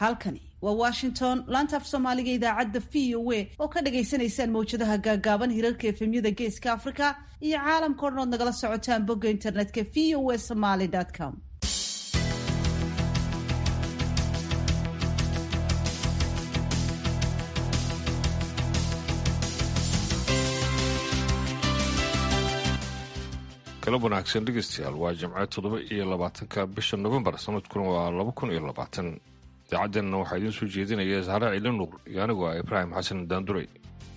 halkani waa washington laanta af soomaaliga idaacadda v o a oo ka dhagaysanaysaan mawjadaha gaagaaban hirarka efemyada geeska africa iyo caalamka o dhan ood nagala socotaan bogga internetka v o a somaly com galab wanaagsan dhegeystayaal waa jimce toddoba iyo labaatanka bisha novembar sanadkuna waa laba kun iyo labaatan idaacaddanna waxaa idiin soo jeedinaya saare ciili nuur iyo anigu ah ibraahim xasan daanduray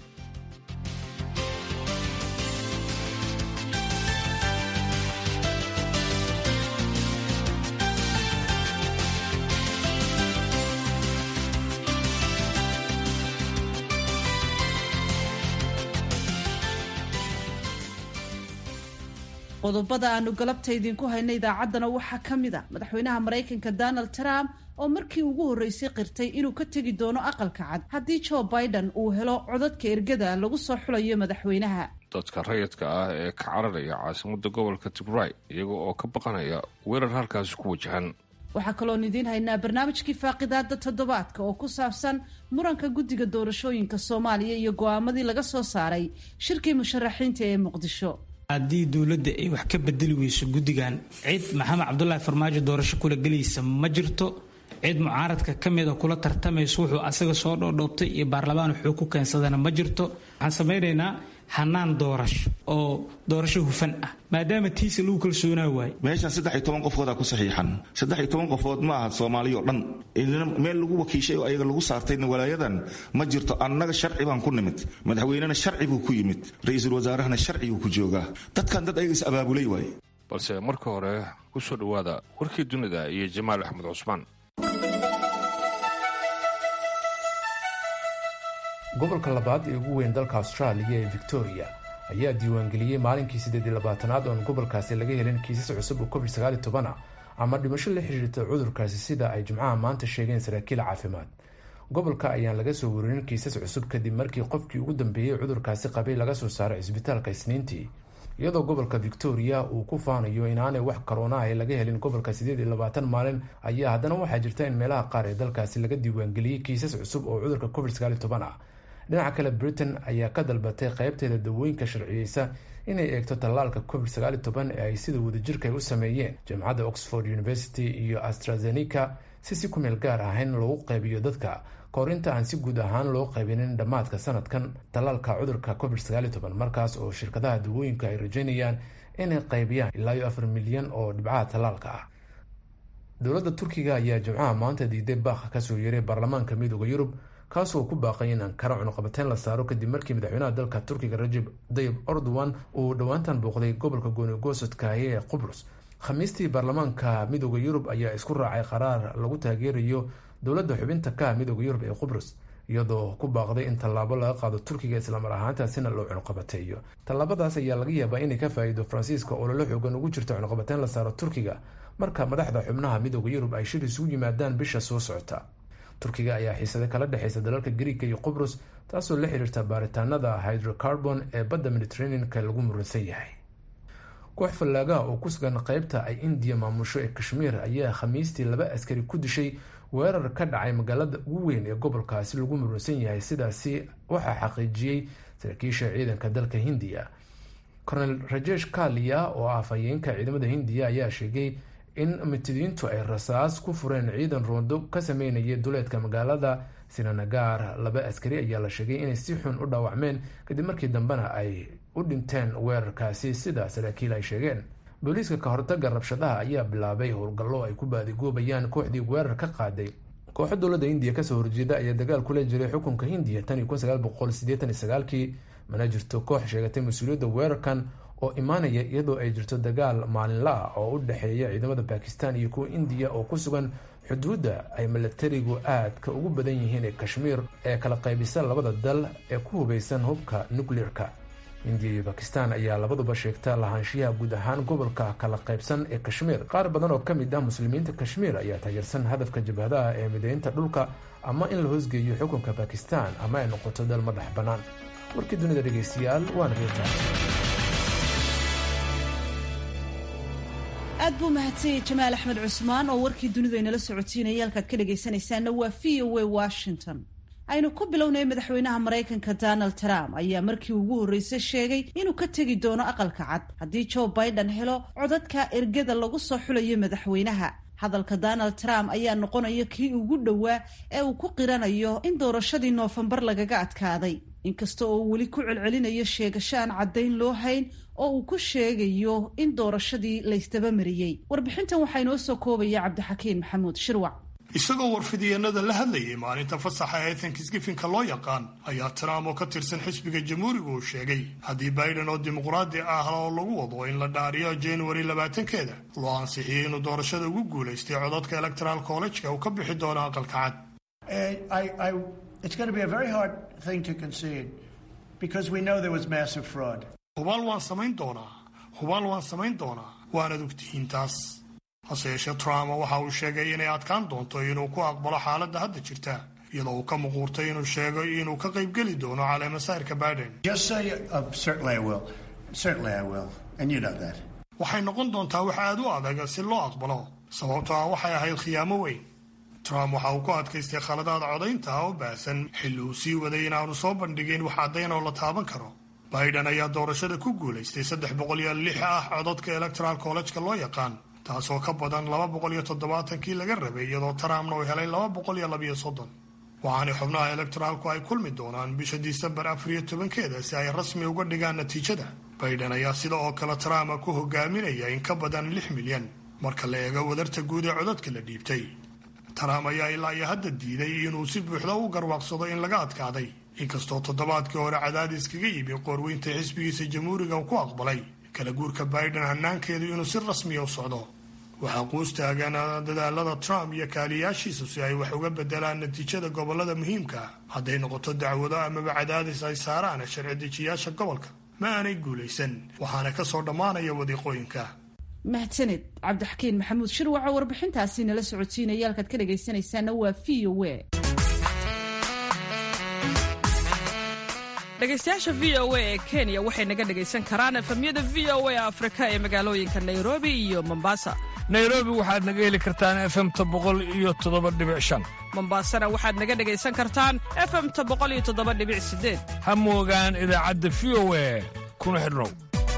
qodobada aanu galabta idinku hayna idaacaddana waxaa ka mid a madaxweynaha maraykanka donald trump oo markii ugu horreysay qirtay inuu ka tegi doono aqalka cad haddii joe biden uu helo codadka ergada lagu soo xulayo madaxweynaha dadka rayidka ah ee ka cararaya caasimada gobolka tigray iyaga oo ka baqanaya weerar halkaasi ku wajahan waxaa kaloon idiin haynaa barnaamijkii faaqidaada toddobaadka oo ku saabsan muranka guddiga doorashooyinka soomaaliya iyo go'aamadii laga soo saaray shirkii musharaxiinta ee muqdisho haddii dowladda ay wax ka bedeli weyso guddigan cid maxamed cabdulaahi farmaajo doorasho kula gelaysa ma jirto cid mucaaradka ka mida kula tartamayso wuxuu asaga soo dhoodhoobtay iyo baarlamaan wuxuu ku keensadana ma jirto waxaan samaynaynaa hanaan doorasho oo doorasho hufan ah maadaama tiisa lagu kalsoonaa waaye meeshan saddex iyo toban qofoodaa ku saxiixan saddex iyo toban qofood ma aha soomaaliya oo dhan meel lagu wakiishay oo ayaga lagu saartayna walaayadan ma jirto annaga sharci baan ku nimid madaxweynena sharci buu ku yimid ra-iisul wasaarahana sharciguu ku joogaa dadkan dad ayaga is abaabulay waaye balse marka hore ku soo dhowaada warkii dunida iyo jamaal axmed cusmaan gobolka labaad ee ugu weyn dalka austraaliya ee victoria ayaa diiwaangeliyey maalinkii siddeed iyo labaatanaad oon gobolkaasi laga helin kiisas cusub oo covid sagaal iyo toban ah ama dhimasho la xiriirta cudurkaasi sida ay jimcaha maanta sheegeen saraakiil caafimaad gobolka ayaan laga soo warinin kiisas cusub kadib markii qofkii ugu dambeeyey cudurkaasi qabay laga soo saaray cisbitaalka isniintii iyadoo gobolka victoria uu ku faanayo inaanay wax karoona ah laga helin gobolka siddeed iyo labaatan maalin ayaa haddana waxaa jirta in meelaha qaar ee dalkaasi laga diiwaangeliyey kiisas cusub oo cudurka covid sagaal iyo toban ah dhinaca kale britain ayaa ka dalbatay qeybteeda dawooyinka sharciyeysa inay eegto tallaalka covid sagaal iyo toban ee ay sida wadajirka ay u sameeyeen jaamacadda oxford university iyo astrazeneca si si ku meel gaar ahayn loogu qaybiyo dadka kahor inta aan si guud ahaan loo qaybinin dhammaadka sanadkan tallaalka cudurka covid sagaal iyo toban markaas oo shirkadaha dawooyinka ay rajeynayaan inay qaybiyaan ilaa iyo afar milyan oo dhibcaha tallaalka ah dowladda turkiga ayaa jimcaha maanta diiday baakha kasoo yeeray baarlamaanka midooda yurub kaasoo ku baaqay in ankara cunuqabateyn la saaro kadib markii madaxweynaha dalka turkiga rajab dayib erdogan uu dhowaantan booqday gobolka goonigoosodkaahi ee qubrus khamiistii baarlamaanka midooda yurub ayaa isku raacay qaraar lagu taageerayo dowladda xubinta ka midooda yurub ee qubrus iyadoo ku baaqday in tallaabo laga qaado turkiga islamar ahaantaasina loo cunuqabateeyo tallaabadaas ayaa laga yaabaa inay ka faa-iido faransiiska oo lala xoogan ugu jirta cunuqabateyn la saaro turkiga marka madaxda xubnaha midooda yurub ay shir isugu yimaadaan bisha soo socota turkiga ayaa xiisada kala dhexeysa dalalka griika iyo qubrus taasoo la xiriirta baaritaanada hydrocarbon ee badda mediterranean-ka lagu muransan yahay koox fallaagaha oo ku sugan qeybta ay indiya maamusho ee kashmiir ayaa khamiistii laba askari ku dishay weerar ka dhacay magaalada ugu weyn ee gobolkaasi lagu muransan yahay sidaasi waxaa xaqiijiyey saraakiisha ciidanka dalka hindiya cornel rajesh kalia oo ah afhayeenka ciidamada hindiya ayaa sheegay in mitidiintu ay rasaas ku fureen ciidan roondo ka sameynaya duleedka magaalada sinanagar laba askari ayaa la sheegay inay si xun u dhaawacmeen kadib markii dambena ay u dhinteen weerarkaasi sida saraakiil ay sheegeen booliiska ka hortaga rabshadaha ayaa bilaabay howlgallo ay ku baadigoobayaan kooxdii weerar ka qaaday kooxo dowladda hindiya kasoo horjeeda ayaa dagaal kula jiray xukunka hindiya tan iyo kun sagaal boqol sideetan iyo sagaalkii mana jirto koox sheegatay mas-uuliyadda weerarkan oo imaanaya iyadoo ay jirto dagaal maalinla ah oo u dhexeeya ciidamada bakistan iyo kuwa indiya oo ku sugan xuduudda ay milatarigu aadka ugu badan yihiin ee kashmiir ee kala qaybisa labada dal ee ku hubeysan hubka nucleer-ka indiya iyo bakistan ayaa labaduba sheegta lahaanshiyaha guud ahaan gobolka kala qaybsan ee kashmiir qaar badan oo ka mid ah muslimiinta kashmiir ayaa taageersan hadafka jabhadaha ee mideynta dhulka ama in la hoosgeeyo xukunka bakistan ama ay noqoto dal madax bannaan warkii dunida dhegeystayaal waana reeta aad buu mahadsanyay jamaal axmed cusmaan oo warkii dunidu aynala socotiinaya halkaad ka dhagaysanaysaana waa v o a washington aynu ku bilownay madaxweynaha maraykanka donald trump ayaa markii ugu horreysay sheegay inuu ka tegi doono aqalka cad haddii joe biden helo codadka ergada lagu soo xulayo madaxweynaha hadalka donald trump ayaa noqonaya kii ugu dhowaa ee uu ku qiranayo in doorashadii noofembar lagaga adkaaday inkasta oo uu weli ku celcelinayo sheegasho aan caddayn loo hayn oo uu ku sheegayo in doorashadii laysdaba mariyey warbixintan waxaa inoo soo koobaya cabdixakiin maxamuud shirwac isagoo warfidiyeenada la hadlayay maalinta fasaxa ee thanksgifinka loo yaqaan ayaa trump oo ka tirsan xisbiga jamhuuriga uu sheegay haddii biden oo dimuqraadi ah oo lagu wado in la dhaariyo januari labaatankeeda loo ansixiyey inuu doorashada ugu guulaystay codadka electoral college-ka uu ka bixi doono aqalka cad hubaal waan samayn doonaa hubaal waan samayn doonaa waanad ogtihiin taas hase yeeshee trump waxa uu sheegay inay adkaan doonto inuu ku aqbalo xaaladda hadda jirta iyadoo uu ka muquurtay inuu sheego inuu ka qaybgeli doono caleemasayrka biden waxay noqon doontaa wax aad u adag si loo aqbalo sababtoo ah waxay ahayd khiyaamo weyn trump waxa uu ku adkaystay khaladaad codaynta oo baahsan xilli uu sii waday inaanu soo bandhigin wax caddayn oo la taaban karo biden ayaa doorashada ku guulaystay saddex boqol iyo lix ah codadka electoral college-ka loo yaqaan taasoo ka badan laba boqol iyo toddobaatankii laga rabay iyadoo trumpna uu helay laba boqol iyo labiyo soddon waxaana xubnaha electoraalku ay kulmi doonaan bisha disembar afar iyo tobankeeda si ay rasmi uga dhigaan natiijada biden ayaa sida oo kale trump ku hogaaminaya in ka badan lix milyan marka la eego wadarta guud ee codadka la dhiibtay trump ayaa ilaa iyo hadda diiday inuu si buuxda u garwaaqsado in laga adkaaday inkastoo toddobaadkii hore cadaadis kaga yimi qoorweynta xisbigiisa jamhuuriga ku aqbalay kala guurka biden hanaankeedu inuu si rasmiya u socdo waxaa quus taagan dadaalada trump iyo kaaliyaashiisu si ay wax uga bedelaan natiijada gobolada muhiimka hadday noqoto dacwado amaba cadaadis ay saaraan sharci dejiyaasha gobolka ma aanay guulaysan waxaana ka soo dhammaanaya wadiiqooyinka mahadsaned cabdixakiin maxamuud shirwaco warbixintaasi nala socotiinaya halkaad ka dhagaysanaysaana waa v o a dhegaystayaasha v o a ee kenya waxay naga dhegaysan karaan efamyada v o a afrika ee magaalooyinka nairobi iyo mombasa nairobi waxaad naga heli kartaan efemta boqol iyo toddoba dhibic shan mombasana waxaad naga dhegaysan kartaan efemta boqol iyo toddoba dhibic sideed ha moogaan idaacadda v o a kuna xidhnow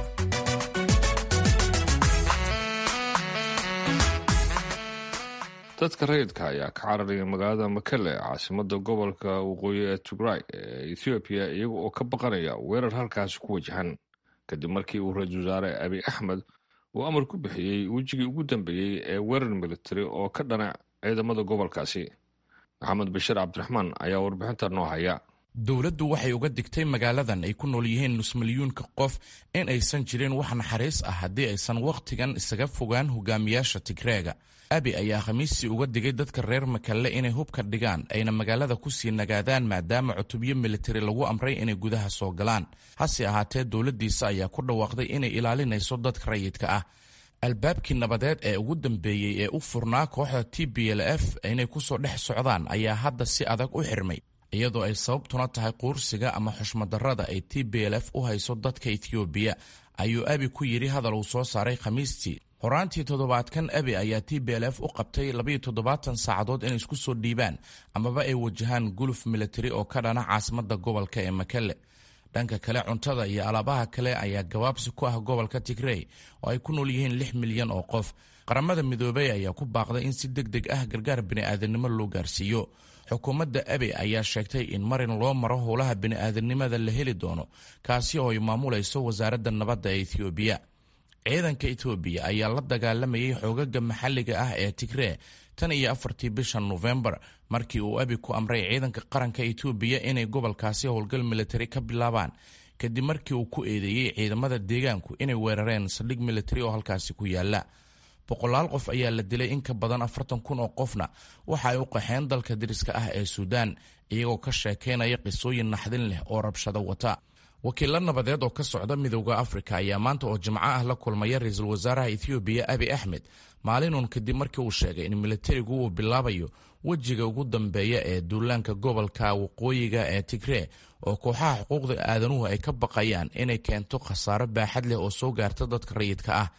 dadka rayidka ayaa ka cararaya magaalada makele caasimada gobolka waqooyi ee tigray ee ethoobiya iyaga oo ka baqanaya weerar halkaasi ku wajahan kadib markii uu ra-iisul wasaare abi axmed uu amar ku bixiyey wejigii ugu dambeeyey ee weerar militari oo ka dhana ciidamada gobolkaasi maxamed bashiir cabdiraxmaan ayaa warbixinta noo haya dowladdu waxay uga digtay magaaladan ay ku nool yihiin nus milyuunka qof in aysan jirin wax naxariis ah haddii aysan wakhtigan isaga fogaan hogaamiyaasha tigreega abi ayaa khamiistii uga digay dadka reer makalle inay hubka dhigaan ayna magaalada ku sii nagaadaan maadaama cutubyo militari lagu amray inay gudaha soo galaan hase ahaatee dowladdiisa ayaa ku dhawaaqday inay ilaalinayso dadka rayidka ah albaabkii nabadeed ee ugu dambeeyey ee u furnaa kooxda t b l f inay kusoo dhex socdaan ayaa hadda si adag u xirmay iyadoo ay sababtuna tahay quursiga ama xushmadarrada ay t b l f u hayso dadka ethoobiya ayuu abi ku yidhi hadal uu soo saaray khamiistii horaantii toddobaadkan abi ayaa t b l f u qabtay labayo toddobaatan saacadood inay isku soo dhiibaan amaba ay wajahaan guluf militari oo ka dhana caasimadda gobolka ee makele dhanka kale cuntada iyo alaabaha kale ayaa gabaabsi ku ah gobolka tigrey oo ay ku nool yihiin lix milyan oo qof qaramada midoobey ayaa ku baaqday in si deg deg ah gargaar bini'aadanimo loo gaarsiiyo xukuumadda abe ayaa sheegtay in marin loo maro howlaha bini'aadanimada la heli doono kaasi oo ay maamulayso wasaaradda nabadda ee ethoobiya ciidanka etoobiya ayaa la dagaalamayay xoogaga maxalliga ah ee tigree tan iyo afartii bisha nofembar markii uu abi ku amray ciidanka qaranka etoobiya inay gobolkaasi howlgal militari ka bilaabaan kadib markii uu ku eedeeyey ciidamada deegaanku inay weerareen saldhig militari oo halkaasi ku yaala boqolaal qof ayaa la dilay in ka badan afartan kun oo qofna waxa ay u qaxeen dalka dariska ah ee suudaan iyagoo ka sheekaynaya qisooyin naxdin leh oo rabshado wata wakiilla nabadeed oo ka socda midowda afrika ayaa maanta oo jimco ah la kulmaya ra-iisul wasaaraha ethoobiya abi axmed maalinuun kadib markii uu sheegay in militarigu uu bilaabayo wejiga ugu dambeeya ee duulaanka gobolka waqooyiga ee tigree oo kooxaha xuquuqda aadanuhu ay ka baqayaan inay keento khasaaro baaxad leh oo soo gaarta dadka rayidka ah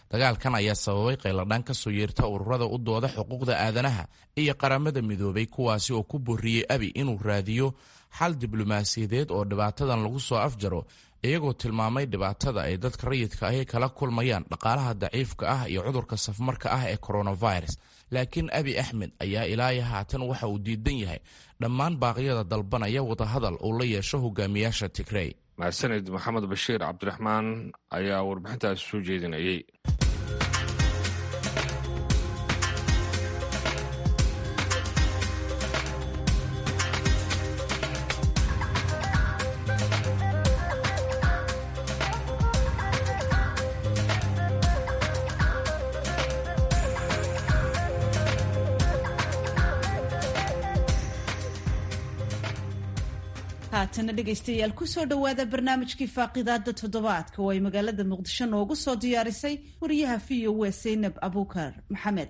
dagaalkan ayaa sababay qayladhaan ka soo yeerta ururada u dooda xuquuqda aadanaha iyo qaramada midoobay kuwaasi oo ku booriyey abi inuu raadiyo xal diblomaasiyadeed oo dhibaatadan lagu soo afjaro iyagoo tilmaamay dhibaatada ay dadka rayidka ahi kala kulmayaan dhaqaalaha daciifka ah iyo cudurka safmarka ah ee coronavirus laakiin abi axmed ayaa ilaayo haatan waxa uu diidan yahay dhammaan baaqyada dalbanaya wadahadal uu la yeesho hogaamiyaasha tigrey mahadsanid maxamed bashiir cabdiraxmaan ayaa warbixintaasi soo jeedinayay haatana dhegaystayaal kusoo dhowaada barnaamijkii faaqidaada toddobaadka oo ay magaalada muqdisho noogu soo diyaarisay wariyaha v o a saynab abuukar maxamed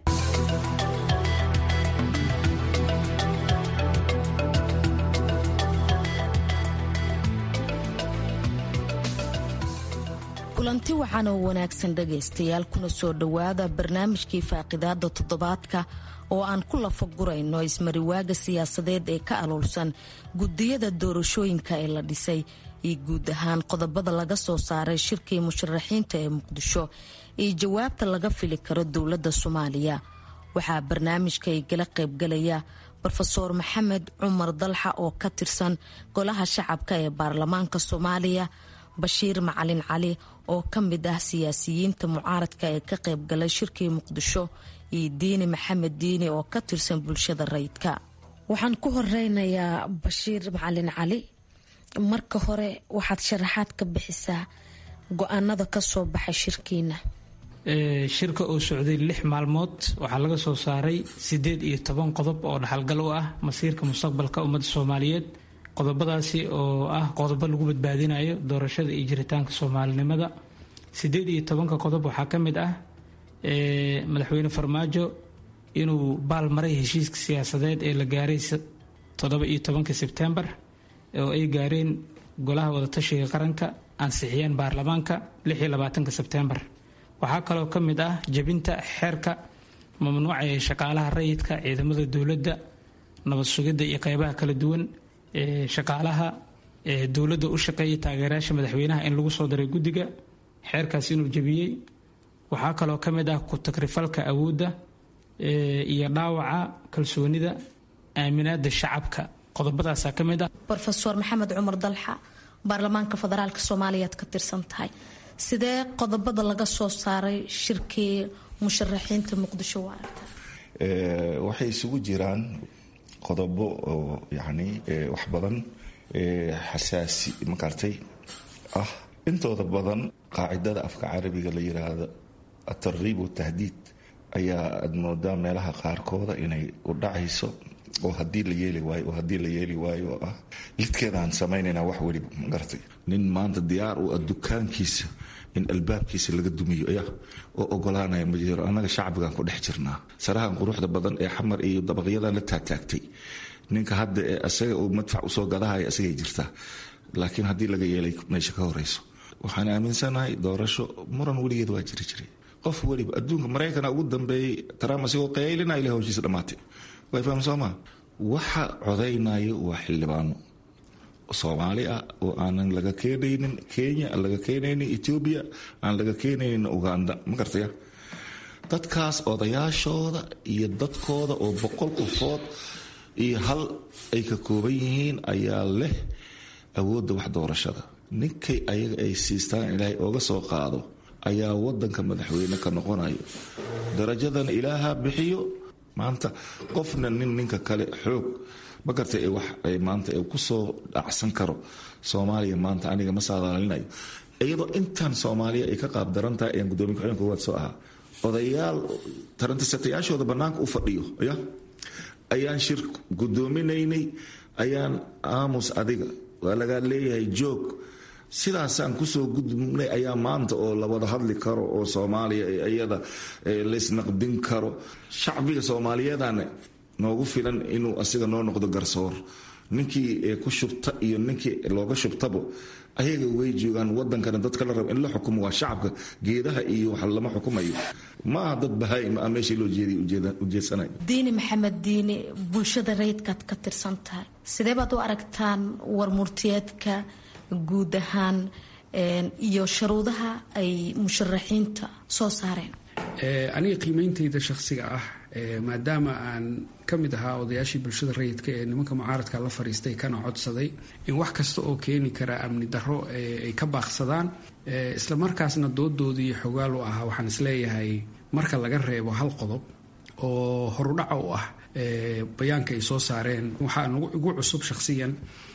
kulanti wacan oo wanaagsan dhegaystayaal kuna soo dhowaada barnaamijkii faaqidaada toddobaadka oo aan ku lafagurayno ismariwaaga siyaasadeed ee ka aluulsan gudiyada doorashooyinka ee la dhisay iyo guud ahaan qodobada laga soo saaray shirkii musharaxiinta ee muqdisho iyo jawaabta laga fili karo dowladda soomaaliya waxaa barnaamijka igala qaybgalaya rofeor maxamed cumar dalxa oo ka tirsan golaha shacabka ee baarlamaanka soomaaliya bashiir macalin cali oo ka mid ah siyaasiyiinta mucaaradka ee ka qaybgalay shirkii muqdisho iyo diini maxamed diini oo ka tirsan bulshada rayidka waxaan ku horeynayaa bashiir macalin cali marka hore waxaad sharaxaad ka bixisaa go-aanada kasoo baxay shirkiina shirka oo socday lix maalmood waxaa laga soo saaray sideed iyo toban qodob oo dhaxalgal u ah masiirka mustaqbalka ummadda soomaaliyeed qodobadaasi oo ah qodobo lagu badbaadinayo doorashada iyo jiritaanka soomaalinimada sideed iyo tobanka qodob waxaa ka mid ah madaxweyne farmaajo inuu baal maray heshiiska siyaasadeed ee la gaaray toddoba iyo tobanka sebtembar oo ay gaareen golaha wadatashiga qaranka ansixiyeen baarlamaanka lix iyo labaatanka sebtembar waxaa kaloo ka mid ah jebinta xeerka mamnuuca ee shaqaalaha rayidka ciidamada dowladda nabad sugidda iyo qeybaha kala duwan ee shaqaalaha ee dowladda u shaqeeya taageerayaasha madaxweynaha in lagu soo daray guddiga xeerkaas inuu jebiyey waxaa kaloo ka mid ah ku-tagrifalka awoodda iyo dhaawaca kalsoonida aaminaada shacabka qodobadaasaa ka mid ah rofeor maxamed cumar dalxa baarlamaanka federaalk soomaaliyaad ka tirsan tahay sidee qodobada laga soo saaray shirkii musharaxiinta muqdisho u aragta waxay isugu jiraan qodobo oo yani wax badan xasaasi makartay ah intooda badan qaacidada afka carabiga la yiraahdo atarriib watahdiid ayaa aad moodaa meelaha qaarkooda inay u dhacayso oo hadii la yeeli waayo oo haddii la yeeli waayo oo ah lidkeedaan samaynayna wax weliba magaratay nin maanta diyaar u ah dukaankiisa in albaabkiisa laga dumiyo ya oo ogolaanaya ma jiro annaga shacbigan ku dhex jirnaa sarahan quruxda badan ee xamar iyo dabaqyadan la taagtaagtay ninka hadda ee asaga uu madfac usoo gadahaya asagay jirtaa laakiin haddii laga yeelay meesha ka horeyso waxaan aaminsanahay doorasho muran weligeed waa jiri jiray qof weliba adduunka maraykana ugu dambeeyey trump asigoo qaylinaya ilaa hawshiisa dhammaatay way faham sooma waxa codaynayo waa xildhibaano soomaali ah oo aanan laga keenaynin kenya aan laga keenaynin etoobiya aan laga keenaynin uganda ma gartaya dadkaas odayaashooda iyo dadkooda oo boqol qofood iyo hal ay ka kooban yihiin ayaa leh awoodda wax doorashada ninkay ayaga ay siistaan ilaahay ooga soo qaado ayaa wadanka madaxweyne ka noqonayo darajadan ilaaha bixiyo maanta qofna nin ninka kale xoog ma gartay wax maanta kusoo dhacsan karo soomaaliya maanta aniga ma saadaalinayo iyadoo intaan soomaaliya ay ka qaab daran tahay ayaan gudoomiye ku-xigeenka koowaad soo ahaa odayaal tarantisatayaashooda bannaanka u fadhiyo ya ayaan shir gudoominaynay ayaan aamus adiga waa lagaa leeyahay joog sidaasaan kusoo gudubnay ayaa maanta oo la wada hadli karo oo soomaaliya iyada laysnaqdin karo shacbiga soomaaliyeedana noogu filan inuu asiga noo noqdo garsoor ninkii ku shubta iyo ninkii looga shubtabo ayaga way joogaan wadankana dadka la rabo in la xukumo waa shacabka geedaha iyo wax lama xukumayo ma aha dad bahaa'im ah meeshii loo jeeday ujeedsanayo diini maxamed diini bulshada rayidkaad ka tirsan tahay sidee baad u aragtaan warmurtiyeedka guud ahaan iyo sharuudaha ay musharaxiinta soo saareen aniga qiimeyntayda shakhsiga ah maadaama aan ka mid ahaa odayaashii bulshada rayidka ee nimanka mucaaradka la fariistay kana codsaday in wax kasta oo keeni kara amni darro ay ka baaqsadaan islamarkaasna doodoodii xogaal u ahaa waxaan isleeyahay marka laga reebo hal qodob oo horudhaca u ah bayaanka ay soo saareen waxaa igu cusub shakhsiyan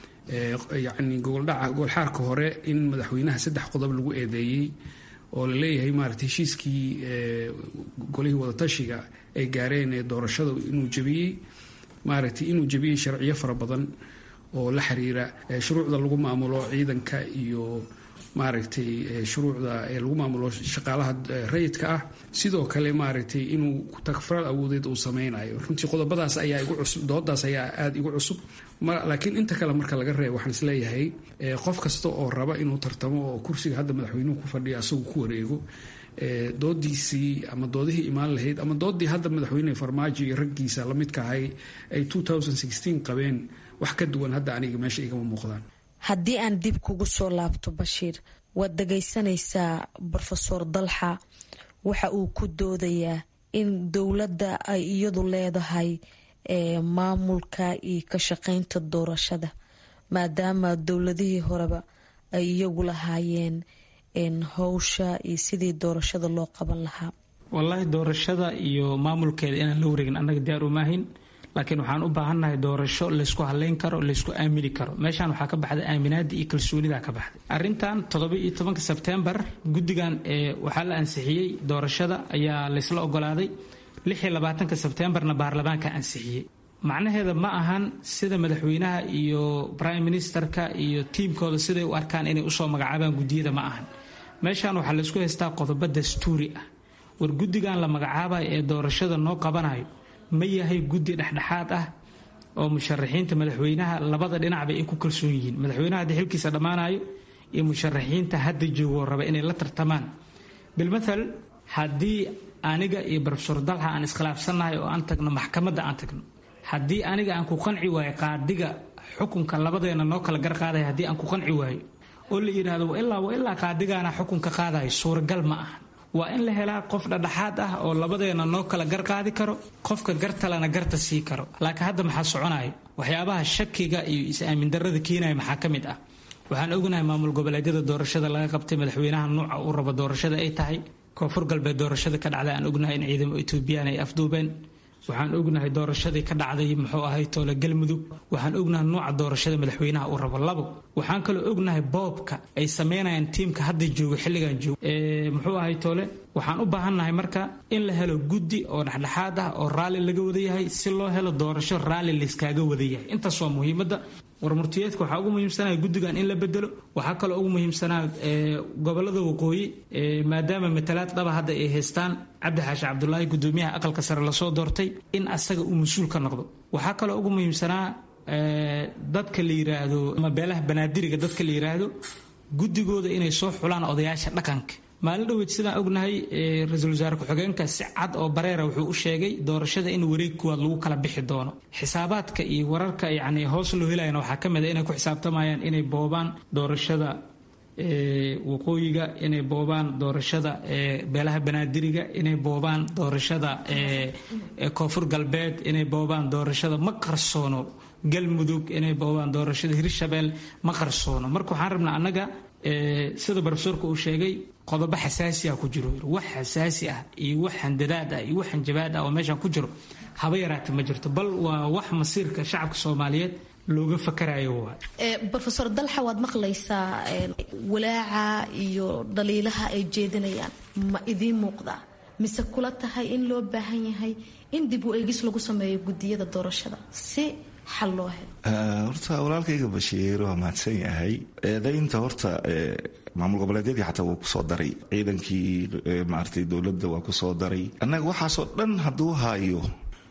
yacni gooldhaca goolxaarka hore in madaxweynaha saddex qodob lagu eedeeyey oo la leeyahay maarata heshiiskii golihii wadatashiga ay gaareen ee doorashada inuu jabiyey maaragtay inuu jabiyey sharciyo fara badan oo la xiriira shuruucda lagu maamulo ciidanka iyo maaragtay shuruucda lagu maamulo shaqaalaha rayidka ah sidoo kale maaragtay inuu takfaraad awoodeed uu sameynayo runtii qodobadaas ayaa igu cusub doodaas ayaa aada igu cusub laakiin inta kale marka laga reebo waxaan isleeyahay qof kasta oo raba inuu tartamo oo kursiga hadda madaxweynuhu ku fadhiya asagu ku wareego doodiisii ama doodihii imaan lahayd ama doodii hadda madaxweyne farmaajo iyo raggiisa lamidka ahay ay qabeen wax ka duwan hadda aniga meesha igama muuqdaan haddii aan dib kugu soo laabto bashiir waad dhagaysanaysaa rofeor dalxa waxa uu ku doodayaa in dowladda ay iyadu leedahay maamulka iyo ka shaqeynta doorashada maadaama dowladihii horeba ay iyagu lahaayeen howsha iyo sidii doorashada loo qaban lahaa wallaahi doorashada iyo maamulkeeda inaan la wareegin annaga diyaar umaahin laakiin waxaan u baahannahay doorasho laysku haleyn karo laysku aamini karo meeshaan waxaa ka baxday aaminaada iyo kalsoonida ka baxday arintan toddoba iyo tobanka sebtembar guddigan waxaa la ansixiyey doorashada ayaa laysla ogolaaday lix iyo labaatanka sebtembarna baarlamaanka ansixiyey macnaheeda ma ahan sida madaxweynaha iyo prime ministerka iyo tiimkooda siday u arkaan inay usoo magacaabaan guddiyada ma ahan meeshaan waxaa laysku haystaa qodobo dastuuri ah war guddigan la magacaabayo ee doorashada noo qabanayo ma yahay guddi dhexdhexaad ah oo musharaxiinta madaxweynaha labada dhinacba ay ku kalsoon yihiin madaxweynaha haddii xilkiisa dhammaanayo iyo musharaxiinta hadda joogoo raba inay la tartamaan bilmathal haddii aniga iyo rofesor dalxa aan iskhilaafsannahay oo aan tagno maxkamadda aan tagno haddii aniga aan ku qanci waayo qaadiga xukunka labadeena noo kala garqaadaya haddii aan ku qanci waayo oo la yidhaahdo ilaa wa ilaa qaadigaana xukunka qaadayo suuragal ma aha waa in la helaa qof dhadhaxaad ah oo labadeena noo kala garqaadi karo qofka gartalana garta sii karo laakiin hadda maxaa soconayo waxyaabaha shakiga iyo is-aamin darada keenaya maxaa ka mid ah waxaan ognahay maamul goboleedyada doorashada laga qabtay madaxweynaha nuuca uu rabo doorashada ay tahay koonfur galbeed doorashada ka dhacday aan ognahay in ciidamo etoobiyaan ay afduubeen waxaan ognahay doorashadii ka dhacday muxuu ahay toole galmudug waxaan ognahay nuuca doorashada madaxweynaha uu rabo labo waxaan kaloo ognahay boobka ay sameynayaan tiimka hadda joogo xilligan joogo muxuu ahay toole waxaan u baahannahay marka in la helo guddi oo dhexdhexaad ah oo raalli laga wada yahay si loo helo doorasho raalli layskaaga wada yahay intaas waa muhiimadda warmurtiyeedka waxaa ugu muhiimsanaya guddigan in la bedelo waxaa kaloo ugu muhiimsanaa gobolada waqooyi maadaama matalaad dhaba hadda ay haystaan cabdi xaashi cabdulaahi gudoomiyaha aqalka sare lasoo doortay in asaga uu mas-uul ka noqdo waxaa kaloo ugu muhiimsanaa dadka la yiraahdo ama beelaha banaadiriga dadka la yiraahdo guddigooda inay soo xulaan odayaasha dhaqanka maalin dhaweyd sidaan ognahay ra-iisul wasaare ku-xigeenka si cad oo bareera wuxuu u sheegay doorashada in wareeg kuwaad lagu kala bixi doono xisaabaadka iyo wararka yacni hoos loo helayana waxaa ka mid a inay ku xisaabtamayaan inay boobaan doorashada waqooyiga inay boobaan doorashada beelaha banaadiriga inay boobaan doorashada koonfur galbeed inay boobaan doorashada ma qarsoono galmudug inay boobaan doorashada hirshabeel ma qarsoono marka waxaan rabnaa annaga sida brofesorka uu sheegay qodobo xasaasiah ku jiro wax xasaasi ah iyo wax handadaad ah iyo wax hanjabaad ah oo meeshaan ku jiro haba yaraata ma jirto bal waa wax masiirka shacabka soomaaliyeed looga fakarayo waa rofeor dalxa waad maqlaysaa walaaca iyo dhaliilaha ay jeedinayaan ma idiin muuqdaa mise kula tahay in loo baahan yahay in dib u eegis lagu sameeyo gudiyada doorashada si xal loo helo horta walaalkayga bashiir waa mahadsan yahay eedaynta horta maamul goboleedyadii xataa wuu kusoo daray ciidankii maaragtay dowladda waa kusoo daray annaga waxaasoo dhan hadduu haayo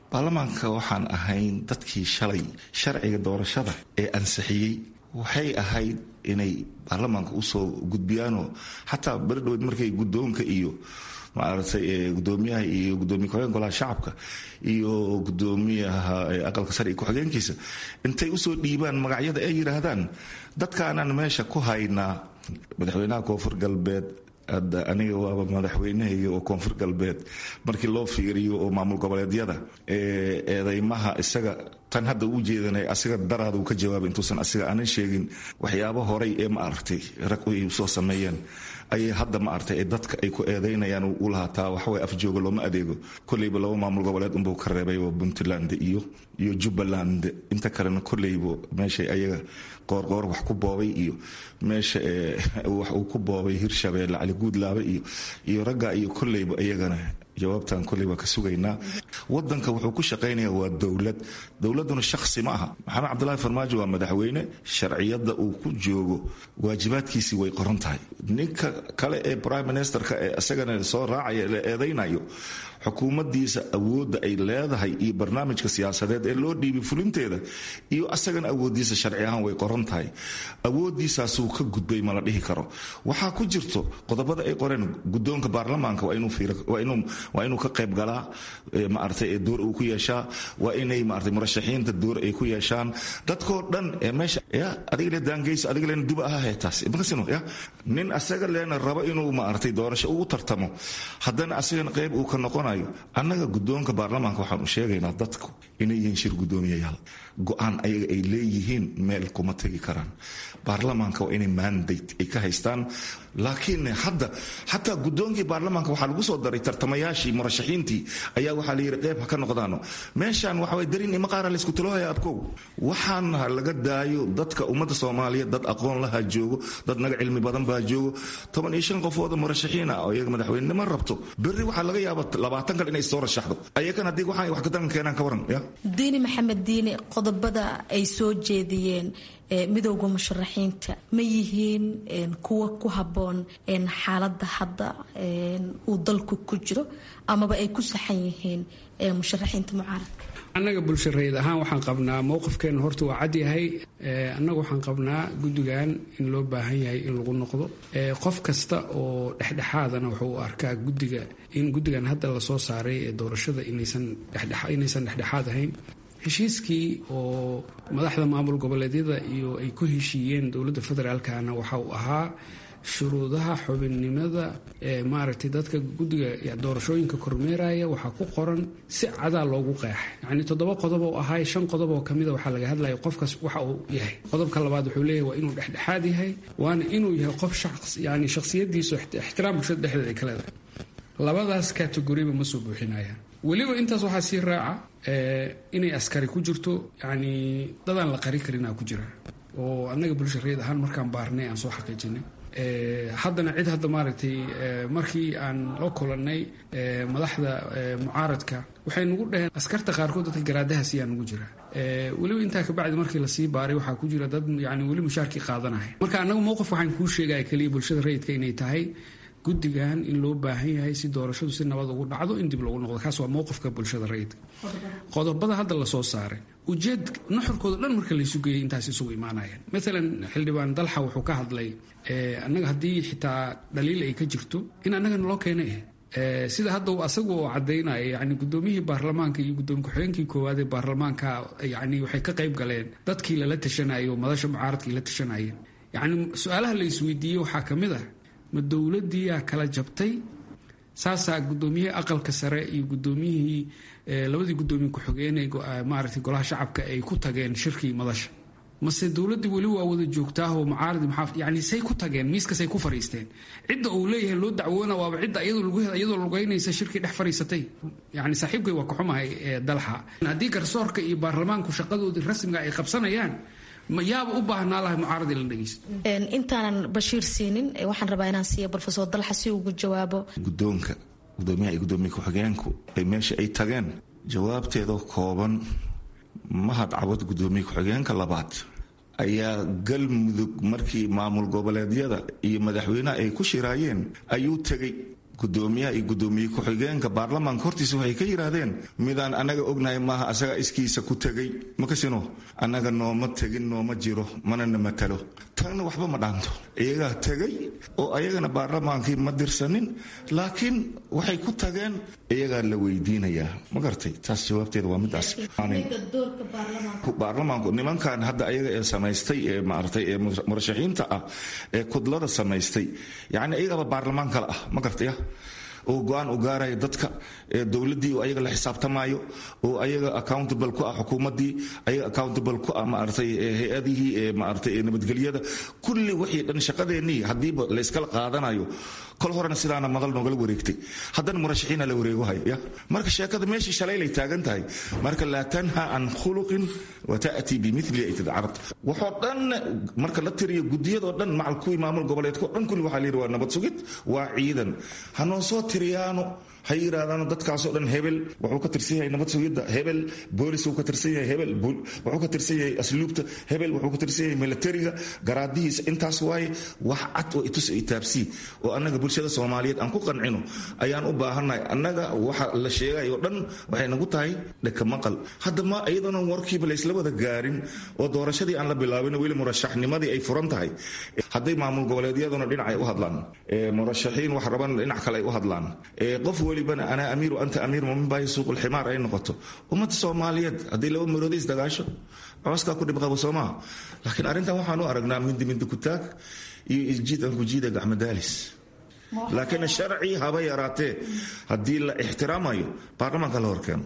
baarlamaanka waxaan ahayn dadkii shalay sharciga doorashada ee ansixiyey waxay ahayd inay baarlamaanka usoo gudbiyaanoo xataa beri dhaweyd markay guddoonka iyo maaragtay gudoomiyaha iyo gudoomiye ku-xigeen golaha shacabka iyo gudoomiyaha aqalka sare iyo ku-xigeenkiisa intay usoo dhiibaan magacyada ay yidhaahdaan dadkaanaan meesha ku haynaa madaxweynaha koonfur galbeed hadda aniga waaba madaxweynahayga oo koonfur galbeed markii loo fiiriyo oo maamul goboleedyada eedeymaha isaga tan hadda u jeedanay asiga daraada uu ka jawaabay intuusan asiga aanan sheegin waxyaabo horay ee maaragtay rag ay soo sameeyeen ayay hadda maaragtay ee dadka ay ku eedeynayaan u lahaataa waxaway afjooga looma adeego kolleyba laba maamul goboleed unbuu ka reebay waa puntland iyo iyo jubbaland inta kalena kolleyba meeshay ayaga qoorqoor wax ku boobay iyo meesha wax uu ku boobay hirshabeelle cali guudlaabe iyo iyo ragga iyo kolleyba iyagana jawaabtan kolley waa ka sugaynaa wadanka wuxuu ku shaqaynaya waa dowlad dowladuna shaksi ma aha maxamed cabdulaahi farmaajo waa madaxweyne sharciyadda uu ku joogo waajibaadkiisii way qoran tahay ninka kale ee prime ministerka ee isagana soo raacaya la eedaynayo xukuumaddiisa awoodda ay leedahay iyo barnaamijka siyaasadeed ee loo dhiibay fulinteeda iyo asagana awooddiisa sharci ahaan way qoran tahay awooddiisaasuu ka gudbay ma la dhihi karo waxaa ku jirto qodobada ay qoreen guddoonka baarlamaanka waa inuu ka qayb galaa maaragtay door uu ku yeeshaa waa inay maaragtay murashaxiinta door ay ku yeeshaan dadkoo dhan ee meesha ya adiga le daangeyso adiga leena duba aha heetaas makasino ya nin asaga leena rabo inuu maaragtay doorasho ugu tartamo haddana asagana qayb uu ka noqonayo annaga guddoonka baarlamaanka waxaan u sheegaynaa dadku inay yihiin shir guddoomiyayaal go-aan ayaga ay leeyihiin meel kuma tegi karaan baarlamaanka waa inay mandate ay ka haystaan laakiin hadda xataa guddoonkii baarlamaanka waxaa lagu soo daray tartamayaashii murashaxiintii ayaa waxaa la yidhi qayb ha ka noqdaano meeshaan waxaway darin ima qaara laysku tiloohaya abkow waxaan ha laga daayo dadka ummadda soomaaliyeed dad aqoon laha joogo dad naga cilmi badan baa joogo toban iyo shan qofooda murashaxiin ah oo iyaga madaxweynenimo rabto berri waxaa laga yaaba labaatan kale inay soo rashaxdo ayakan haddii waxaan wax ka daran keenaan ka waran ya diini maxamed diini qodobada ay soo jeediyeen midowda musharaxiinta ma yihiin kuwa ku habboon xaaladda hadda uu dalku ku jiro amaba ay ku saxan yihiin musharaxiinta mucaaradka annaga bulshareed ahaan waxaan qabnaa mowqifkeena horta waa cad yahay annaga waxaan qabnaa guddigan in loo baahan yahay in lagu noqdo qof kasta oo dhexdhexaadana wuxuu u arkaa guddiga in guddigan hadda lasoo saaray ee doorashada inaysan dhexdhexaad ahayn heshiiskii oo madaxda maamul goboleedyada iyo ay ku heshiiyeen dowladda federaalkana waxa uu ahaa shuruudaha xubinnimada ee maaragtay dadka guddiga doorashooyinka kormeeraya waxaa ku qoran si cadaa loogu qeexay yacnii toddoba qodob oo ahay shan qodob oo kamida waxaa laga hadlaya qofkaas waxa uu yahay qodobka labaad wuxuu leeyahay waa inuu dhexdhexaad yahay waana inuu yahay qof yani shakhsiyadiisu ixtiraam bulshada dhexdeeda ay ka leedahay labadaas kategoriba ma soo buuxinayaan weliba intaas waxaa sii raaca inay askari ku jirto yani dadaan la qari karinaa ku jira oo annaga bulshareed ahaan markaan baarnay aan soo xaqiijinay haddana cid hadda maaragtay markii aan la kulannay madaxda mucaaradka waxay nagu dhaheen askarta qaarkood dadka garaadahaas ayaa nagu jira weliba intaa kabacdi markii lasii baaray waxaa ku jira dad yani weli mushaarkii qaadanaya marka annagu mowqif waxaan kuu sheegaya keliya bulshada rayidka inay tahay guddigan in loo baahan yahay si doorashadu si nabad ugu dhacdo in dib loogu noqdo kaas waa mowqifka bulshada rayidka qodobada hadda lasoo saaray ujeed nuxurkooda dhan marka laysu geeyay intaas isugu imaanayaan maalan xildhibaan dalxa wuxuu ka hadlay annaga haddii xitaa dhaliil ay ka jirto in annagana loo keenay sida hadda asagu oo cadaynaya yani gudoomiyihii baarlamaanka iyo gudoomiye ku-xigeenkii koowaad ee baarlamaanka yani waxay ka qayb galeen dadkii lala tashanayay oo madasha mucaaradkii la tashanayeen yani su-aalaha la isweydiiyey waxaa ka mid ah ma dowladiiyaa kala jabtay saasaa gudoomiyihii aqalka sare iyo gudoomiyihii labadii gudoomiye ku-xigeenee maaragtay golaha shacabka ay ku tageen shirkii madasha mase dowladdii weli waa wada joogtaahoo mucaaradi muxaafid yani say ku tageen miiskasay ku fariisteen cidda uu leeyahay loo dacwoona waaba cidda iyadoo lugeynaysa shirkii dhex fariisatay yani saaxiibkay waa ka xumahay dalxa haddii garsoorka iyo baarlamaanku shaqadoodii rasmiga ay qabsanayaan yaaba u baahnaa lahay mucaarad in la dhegeysto intaanan bashiir siinin waxaan rabaa inaan siiya rofesor dalxa si ugu jawaabo guddoonka gudoomiyaha iyo gudoomiye ku-xigeenku ay meesha ay tageen jawaabteedoo kooban mahad cabad gudoomiye ku-xigeenka labaad ayaa galmudug markii maamul goboleedyada iyo madaxweynaha ay ku shiraayeen ayuu tegey gudoomiyaha iyo gudoomiye ku-xigeenka baarlamaanka hortiisa waxay ka yidhaahdeen midaan annaga ognahay maaha asaga iskiisa ku tegay makasino annaga nooma tegin nooma jiro manana matalo tanna waxba ma dhaanto iyagaa tegay oo ayagana baarlamaankii ma dirsanin laakiin waxay ku tageen iyagaa la weydiinayaa ma gartay taas jawaabteeda waa midaas baarlamaanku nimankan hadda ayaga ee samaystay ee maaragtay ee murashaxiinta ah ee kudlada samaystay yacni ayagaba baarlamaan kale ah ma gartaya oo go-aan u gaaraya dadka dowladdii oo ayaga la xisaabtamaayo oo ayaga accountable ku ah xukuumaddii ayaga accountable ku ah maaragtay hay-adihii ee maaragtay ee nabadgelyada kulli wixii dhan shaqadeennii haddiiba layskala qaadanayo kol horena sidaana madal noogala wareegtay haddana murashaxiina la wareego haya ya marka sheekada meeshii shalaylay taagan tahay marka laa tanha can khuluqin wa ta'tii bimili ay tadcarad waxoo dhan marka la tiriyo gudiyadoo dhan macal kuwii maamul goboleedkao dhan kulli waxaa la yidhi waa nabad sugid waa ciidan hanoo soo tiriyaano ha yidhahdaano dadkaasoo dhan hebel wuxuu ka tirsan yahay nabad sugidda hebel boolis uu ka tirsan yahay hebel wuxuu ka tirsan yahay asluubta hebel wuxuu ka tirsan yahay milatariga garaadihiisa intaas waaye wax cad oo itus itaabsii oo annaga bulshada soomaaliyeed aan ku qancino ayaan u baahannahay annaga waxa la sheegay oo dhan waxay nagu tahay dhaka maqal hadda ma iyadoona warkiiba laysla wada gaarin oo doorashadii aan la bilaabin weli murashaxnimadii ay furan tahay hadday maamul goboleedyaduna dhinac ay u hadlaan murashaxiin wax raban dhinac kale ay u hadlaan qof welibana anaa amiir anta amiir muminbaahi suuqulximaar ay noqoto ummadda soomaaliyeed haddii laba maroodi isdagaasho cooskaa ku dhibqabo soomaa laakiin arrintan waxaan u aragnaa mindi mindi kutaag iyo isjiid aan kujiida gacmadaalis laakiin sharci haba yaraatee haddii la ixtiraamayo baarlamaanka la horkeeno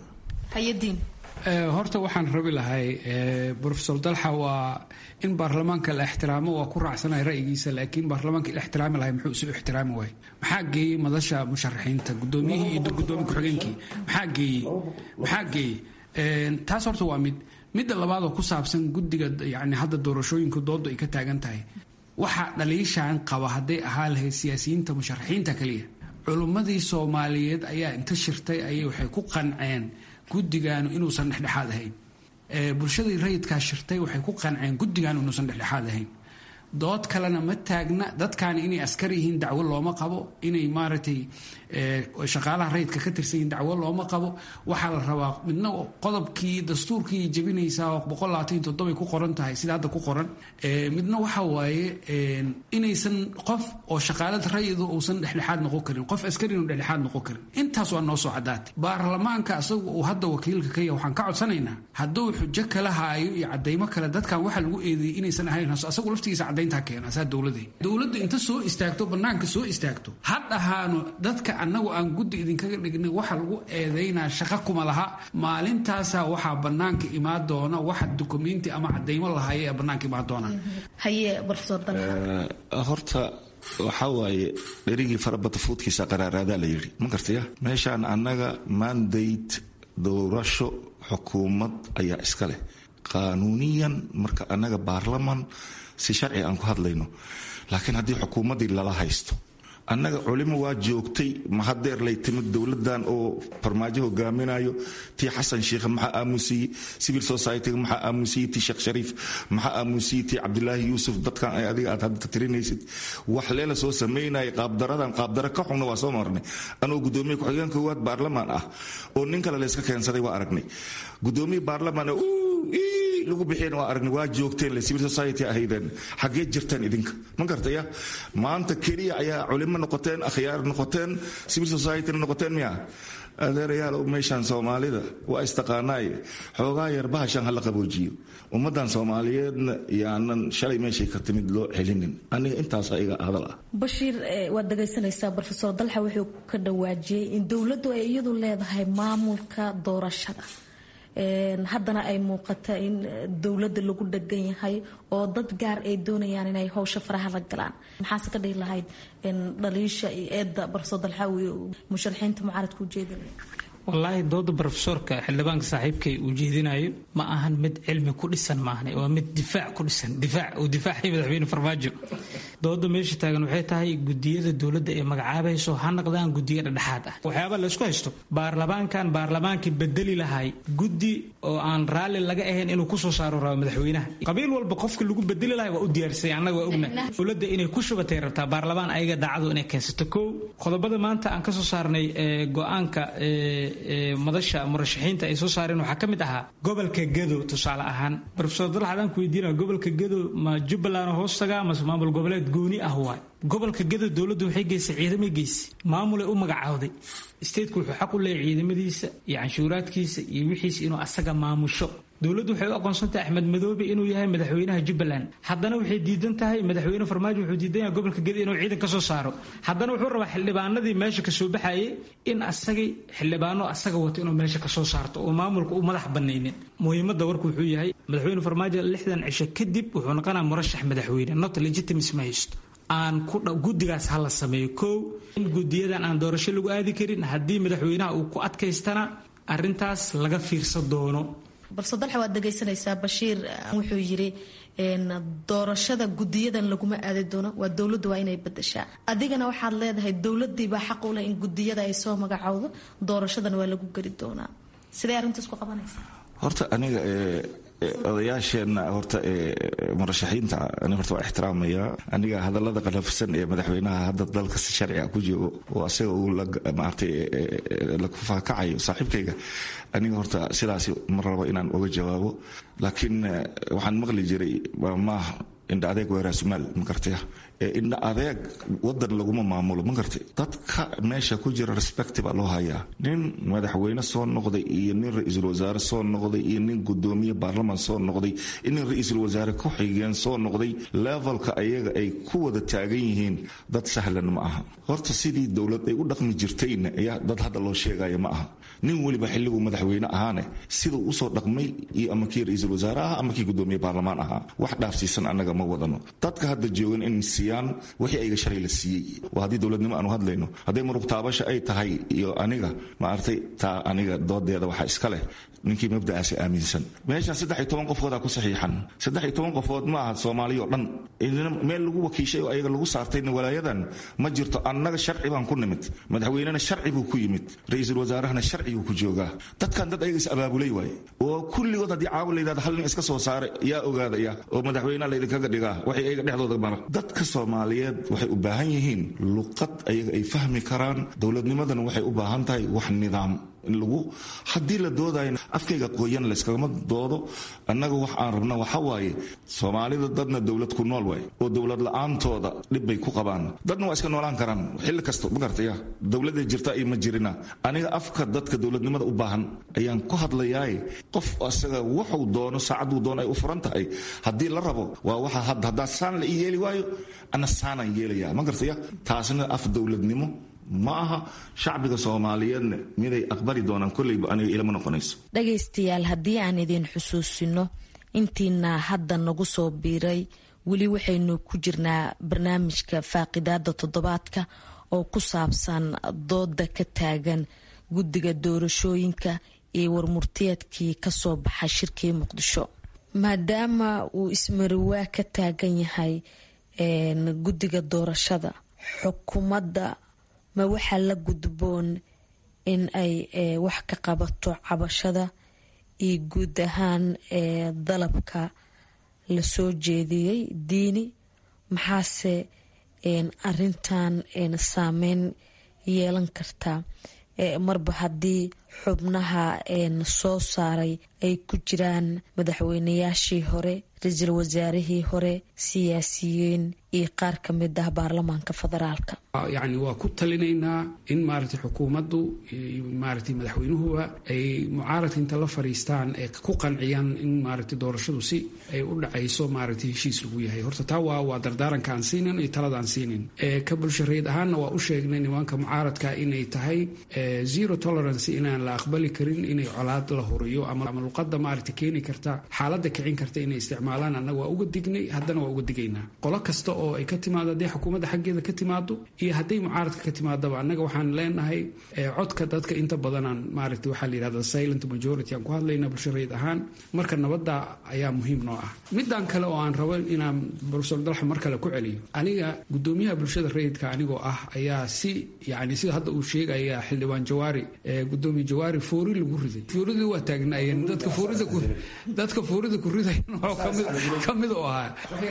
horta waxaan rabi lahay rofesor dalxa waa in baarlamaanka la ixtiraamo waa ku raacsanaya ra'yigiisa laakiin baarlamaanka la ixtiraami lahay muxuu isu ixtiraami waay maxaa geeyey madasha musharaxiinta gudoomiyihii iyo gudoomiye ku-xigeenkii maxaa geeyey maxaa geeyey taas horta waa mid midda labaad oo ku saabsan guddiga yani hadda doorashooyinka doodu ay ka taagan tahay waxa dhaliishaan qaba hadday ahaa lahayd siyaasiyiinta musharaxiinta kaliya culummadii soomaaliyeed ayaa inta shirtay ayay waxay ku qanceen guddigaanu inuusan dhexdhexaad ahayn bulshadii rayidkaa shirtay waxay ku qanceen guddigaanu inuusan dhexdhexaad ahayn dood kalena ma taagna dadkaani inay askar yihiin dacwo looma qabo inay maaragtay shaqaalaha rayidka ka tirsan yihiin dacwo looma qabo waxaa la rabaa midna qodobkii dastuurkii jebinaysaa boqol labaatan iyo toddobay ku qoran tahay sida hadda ku qoran midna waxa waaye inaysan qof oo shaqaalada rayidu uusan dhexdhexaad noqon karin qof askari inu dhexdhexaad noqon karin intaas waa noo soo caddaatay baarlamaanka asagu uu hadda wakiilka ka yahay waxaan ka codsanaynaa hadduu xujo kala haayo iyo cadaymo kale dadkan waxa lagu eedeeyey inaysan ahayn asagu laftigiisa caddayntaa keena saa dowladee dowladdu inta soo istaagto bannaanka soo istaagto ha dhahaano dadka annagu aan guddi idinkaga dhignay waxa lagu eedaynaa shaqa kuma laha maalintaasaa waxaa bannaanka imaan doona waxa dukumenti ama cadaymo lahaya ee bannaanka imaan doona horta waxaa waaye dherigii farabata fuudkiisa qaraaraadaa la yidhi ma gartaya meeshaan annaga mandate doorasho xukuumad ayaa iska leh qaanuuniyan marka annaga baarlaman si sharci aan ku hadlayno laakiin haddii xukuumaddii lala haysto annaga culimo waa joogtay mahadeer lay timid dowladan oo farmaajo hogaaminayo tii xasan sheikh maxaa aamusiyey civil societyga maxaa aamusiyey tii sheekh shariif maxaa aamusiyey tii cabdilaahi yuusuf dadkan ay adiga aad hadda tirinaysid wax leela soo samaynaya qaabdaradan qaabdara ka xunna waa soo marnay anoo gudoomiye ku-xigeen koowaad baarlamaan ah oo nin kale layska keensaday waa aragnay gudoomiye baarlamaan lagu bixiyeen waa aragnay waa joogteen le civil society ahaydeen xaggee jirtaan idinka ma gartaya maanta keliya ayaa culimo noqoteen akhyaar noqoteen civil societyna noqoteen miya adeerayaal meeshaan soomaalida waa istaqaanaaye xoogaa yar bahashan hala qaboojiyo ummadan soomaaliyeedna yaanan shalay meeshay ka timid loo celinin aniga intaas iga hadal ah bashiir waad dhagaysanaysaa rofesor dalxa wuxuu ka dhawaajiyey in dowladdu ay iyadu leedahay maamulka doorashada haddana ay muuqata in dowladda lagu dhegan yahay oo dad gaar ay doonayaan inay howsha faraha la galaan maxaase ka dhihi lahayd dhaliisha iyo eedda barso dalxaawi musharaxiinta mucaaradka ujeedinaya wallaahi dooda brofesorka xildhibaanka saaxiibkay uu jeedinayo ma ahan mid cilmi ku dhisan maahne waa mid difaac ku dhisan difaac uu difaacay madaxweyne farmaajo dooda meesha taagan waxay tahay gudiyada dowladda ee magacaabayso ha naqdaan gudiyo dhexdhexaad ah waxyaaba laysku haysto baarlamaankan baarlamaankii bedeli lahay guddi oo aan raalli laga ahayn inuu kusoo saaro rabo madaxweynaha qabiil walba qofka lagu bedeli lahay waa u diyaarsay annaga waa ogna dowladda inay ku shubatay rabtaa baarlamaan ayaga daacadu inay keensato kow qodobada maanta aan kasoo saarnay go-aanka madasha murashaxiinta ay soo saareen waxaa ka mid ahaa gobolka gedo tusaale ahaan rofesor dalxad aan ku weydiina gobolka gedo ma jubbaland hoos tagaa mase maamul goboleed gooni ah waay gobolka gedo dowladdu waxay geysay ciidamay geysay maamulay u magacaawday stateku wuxuu xaq u leeyahy ciidamadiisa iyo canshuuraadkiisa iyo wixiisa inuu asaga maamusho dowladdu waxay u aqoonsan tahay axmed madoobe inuu yahay madaxweynaha jubbaland haddana waxay diidan tahay madaxweyne farmaajo wuxuu diidan yahay gobolka gedo inuu ciidan ka soo saaro haddana wuxuu rabaa xildhibaanadii meesha kasoo baxayay in asagay xildhibaano asaga wato inuu meesha kasoo saarto oo maamulka u madax banaynin muhiimadda warku wuxuu yahay madaxweyne farmaajo lixdan cisho kadib wuxuu noqonaa murashax madaxweyne not legitimacy ma haysto aan guddigaas ha la sameeyo kow in gudiyadan aan doorasho lagu aadi karin haddii madaxweynaha uu ku adkaystana arintaas laga fiirsan doono balse dalxa waad dhegaysanaysaa bashiir wuxuu yiri doorashada gudiyadan laguma aadi doono waa dowladdu waa inay badashaa adigana waxaad leedahay dowladiibaa xaq u leh in gudiyada ay soo magacowdo doorashadan waa lagu geli doonaa sidee arrintaas ku qabanaysa horta aniga odayaasheenna horta murashaxiinta ani horta waa ixtiraamaya aniga hadallada qalafsan ee madaxweynaha hadda dalka si sharciga ku joogo oo asaga uu maartay la kufaakacayo saaxiibkayga aniga horta sidaasi ma rabo inaan uga jawaabo laakiin waxaan maqli jiray maaha indha adeeg weeraa sumaal ma gartaya indha adeeg wadan laguma maamulo ma gartay dadka meesha ku jira respect baa loo hayaa nin madaxweyne soo noqday iyo nin ra-iisul wasaare soo noqday iyo nin gudoomiye baarlamaan soo noqday iyo nin ra-iisul wasaare ku xigeen soo noqday levelka ayaga ay ku wada taagan yihiin dad sahlan ma aha horta sidii dowlad ay u dhaqmi jirtayna ayaa dad hadda loo sheegaya ma aha nin weliba xilliguu madaxweyne ahaane siduu usoo dhaqmay iyo ama kii ra-iisul wasaare aha ama kii gudoomiye baarlamaan ahaa wax dhaafsiisan annaga ma wadano dadka hadda joogan in siiyaan wixii ayga shalay la siiyey waa haddii dowladnimo aanu hadlayno hadday muruq taabasha ay tahay iyo aniga maartay taa aniga doodeeda waxaa iska leh ninkii mabda'aasi aaminsan meeshan saddex iyo toban qofoodaa ku saxiixan saddex iyo toban qofood ma aha soomaaliya oo dhan meel lagu wakiishay oo ayaga lagu saartayna walaayadan ma jirto annaga sharci baan ku nimid madaxweynena sharci buu ku yimid ra-iisul wasaarahana sharciguu ku joogaa dadkan dad ayaga is abaabulay waaye oo kulligood haddii caawa la yidhahdo hal nin iska soo saara yaa ogaadaya oo madaxweynaha laydinkaga dhigaa waxay ayaga dhexdooda mara dadka soomaaliyeed waxay u baahan yihiin luqad ayaga ay fahmi karaan dowladnimadana waxay u baahan tahay wax nidaam in lagu haddii la doodayo afkayga qoyan layskagama doodo annaga wax aan rabna waxa waaye soomaalida dadna dowlad ku nool waay oo dowlad la-aantooda dhib bay ku qabaan dadna waa iska noolaan karaan xilli kasta ma gartaya dowladda jirta iyo ma jirina aniga afka dadka dowladnimada u baahan ayaan ku hadlayaaye qof asaga wuxuu doono saacaduu doono ay u furan tahay haddii la rabo waa waxa hadda haddaa saan la ii yeeli waayo ana saanaan yeelaya ma gartaya taasna af dowladnimo ma aha shacbiga soomaaliyeedna miday aqbali doonaan kolleyba aniga ilama noqonayso dhagaystayaal haddii aan idin xusuusino intiina hadda nagu soo biiray weli waxaynu ku jirnaa barnaamijka faaqidaada toddobaadka oo ku saabsan dooda ka taagan guddiga doorashooyinka iyo warmurtiyeedkii kasoo baxay shirkii muqdisho maadaama uu ismariwaa ka taagan yahay guddiga doorashada xukuumadda ma waxaa la gudboon in ay wax ka qabato cabashada iyo guud ahaan dalabka lasoo jeediyey diini maxaase arintan saameyn yeelan kartaa marba haddii xubnaha soo saaray ay ku jiraan madaxweynayaashii hore ra-iisul wasaarihii hore siyaasiyiin iyo qaar ka mid ah baarlamaanka federaalka yacni waa ku talinaynaa in maaragtay xukuumaddu maaragtay madaxweynuhuba ay mucaaradka inta la fadhiistaan ee ku qanciyaan in maaragtay doorashadu si ay u dhacayso maaragtay heshiis lagu yahay horta taa waa waa dardaaranka aan siinin iyo talada aan siinin ka bulshareed ahaanna waa u sheegnay nimanka mucaaradka inay tahay zero tolerance inaan la aqbali karin inay colaad la huriyo ama luqada maaragta keeni karta xaaladda kicin karta inay isticmaalaan annaga waa uga dignay haddana waa uga digaynaa qolo kasta oo ay ka timaado hadday xukuumadda xaggeeda ka timaado iyo hadday mucaaradka ka timaadaba annaga waxaan leenahay codka dadka inta badanaan maaragta waxaa la yidhahda silent majority aan ku hadlaynaa bulshareed ahaan marka nabadda ayaa muhiim noo ah midaan kale oo aan rabo inaan profesor dalxa mar kale ku celiyo aniga gudoomiyaha bulshada rayidka anigoo ah ayaa si yani sida hadda uu sheegaya xildhibaan jawaari gudoomiye jawaari foori lagu riday fooridii waa taagnaayeen dadka foorida dadka foorida ku riday ka mid oo ahaa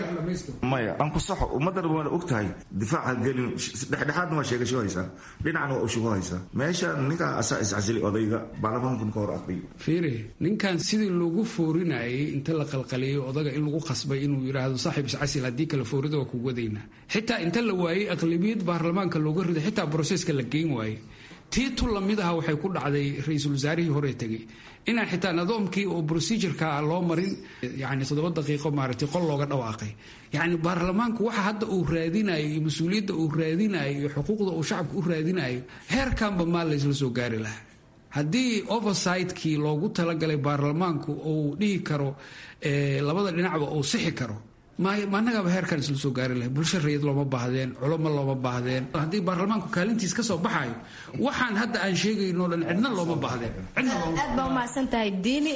maya aan ku saxo ummaddan waana og tahay difaaca gelin dhexdhexaadna waa sheegasho haysaa dhinacna waa ushugo haysaa meeshaan ninkaa asaa iscasili odayga baarlamaankan ka hor aqriyo fiiri ninkan sidii loogu foorinayay inta la qalqaliyey odaga in lagu qasbay inuu yidhaahdo saaxiib iscasil haddii kale foorida waa kugu wadaynaa xitaa inta la waayey aqlabiyad baarlamaanka looga riday xitaa broseska la geyn waayey tii tu lamid aha waxay ku dhacday ra-iisul wasaarihii hore tegey inaan xitaa nidaamkii oo procedureka loo marin yani toddoba daqiiqo maaragtay qol looga dhawaaqay yacni baarlamaanku waxa hadda uu raadinayo iyo mas-uuliyadda uu raadinayo iyo xuquuqda uu shacabka u raadinayo heerkanba maa laysla soo gaari lahaa haddii oversightkii loogu talagalay baarlamaanku uu dhihi karo labada dhinacba uu sixi karo managaaba heerkan isla soo gaari lahay bulsho rayid looma baahdeen culamo looma baahdeen haddii baarlamaanku kaalintiis ka soo baxayo waxaan hadda aan sheegayno dhan cidna looma baahdeen aad baa umahadsan tahay diini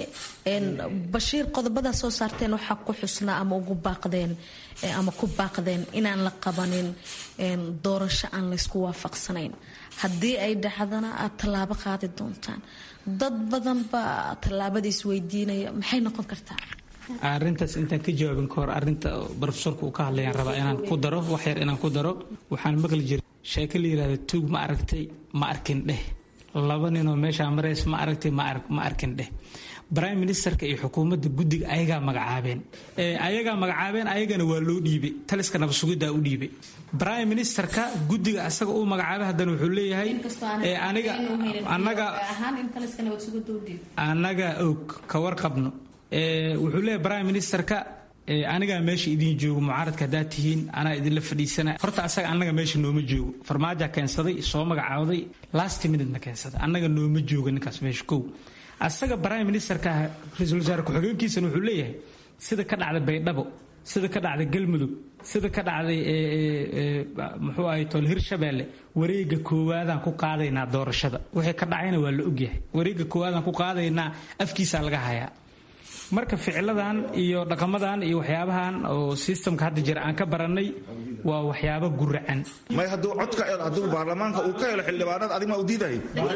bashiir qodobadaa soo saarteen waxaa ku xusnaa ama ugu baaqdeen ama ku baaqdeen inaan la qabanin doorasho aan laysku waafaqsanayn haddii ay dhacdana aad tallaabo qaadi doontaan dad badan baa tallaabada isweydiinaya maxay noqon kartaa arintaas intaan ka jawaabin ka hor arinta brofesorka uu ka hadlayaan rabaa inaan ku daro wax yar inaan ku daro waxaan maqli jiray sheeko la yidhahda tuug ma aragtay ma arkin dheh laba ninoo meeshaa marays ma aragtay ma arkin dheh prime ministerka iyo xukuumadda guddiga ayagaa magacaabeen ayagaa magacaabeen ayagana waa loo dhiibay taliska nabadsugidaa u dhiibay prime ministerka guddiga asaga uu magacaabay haddana wuxuu leeyahay aniga anaga annaga og ka warqabno wuxuu leeyahay prime ministerka anigaa meesha idiin joogo mucaaradka haddaad tihiin anaa idinla fadhiisana horta asaga annaga meesha nooma joogo farmaaja keensaday soo magacaawday last minutena keensaday annaga nooma joogo ninkaas meesha kow asaga prime ministerka ra-iisul wasaare ku-xigeenkiisana wuxuu leeyahay sida ka dhacday baydhabo sida ka dhacday galmudug sida ka dhacday muxuu ahay tol hirshabeelle wareega koowaadaan ku qaadaynaa doorashada wixii ka dhacayna waa la ogyahay wareega koowaadaan ku qaadaynaa afkiisaa laga hayaa marka ficiladan iyo dhaqamadan iyo waxyaabahan oo sistamka hadda jira aan ka baranay waa waxyaabo guracan may hadduu codka hadduu baarlamaanka uu ka helo xildhibaanada adig maa u diiday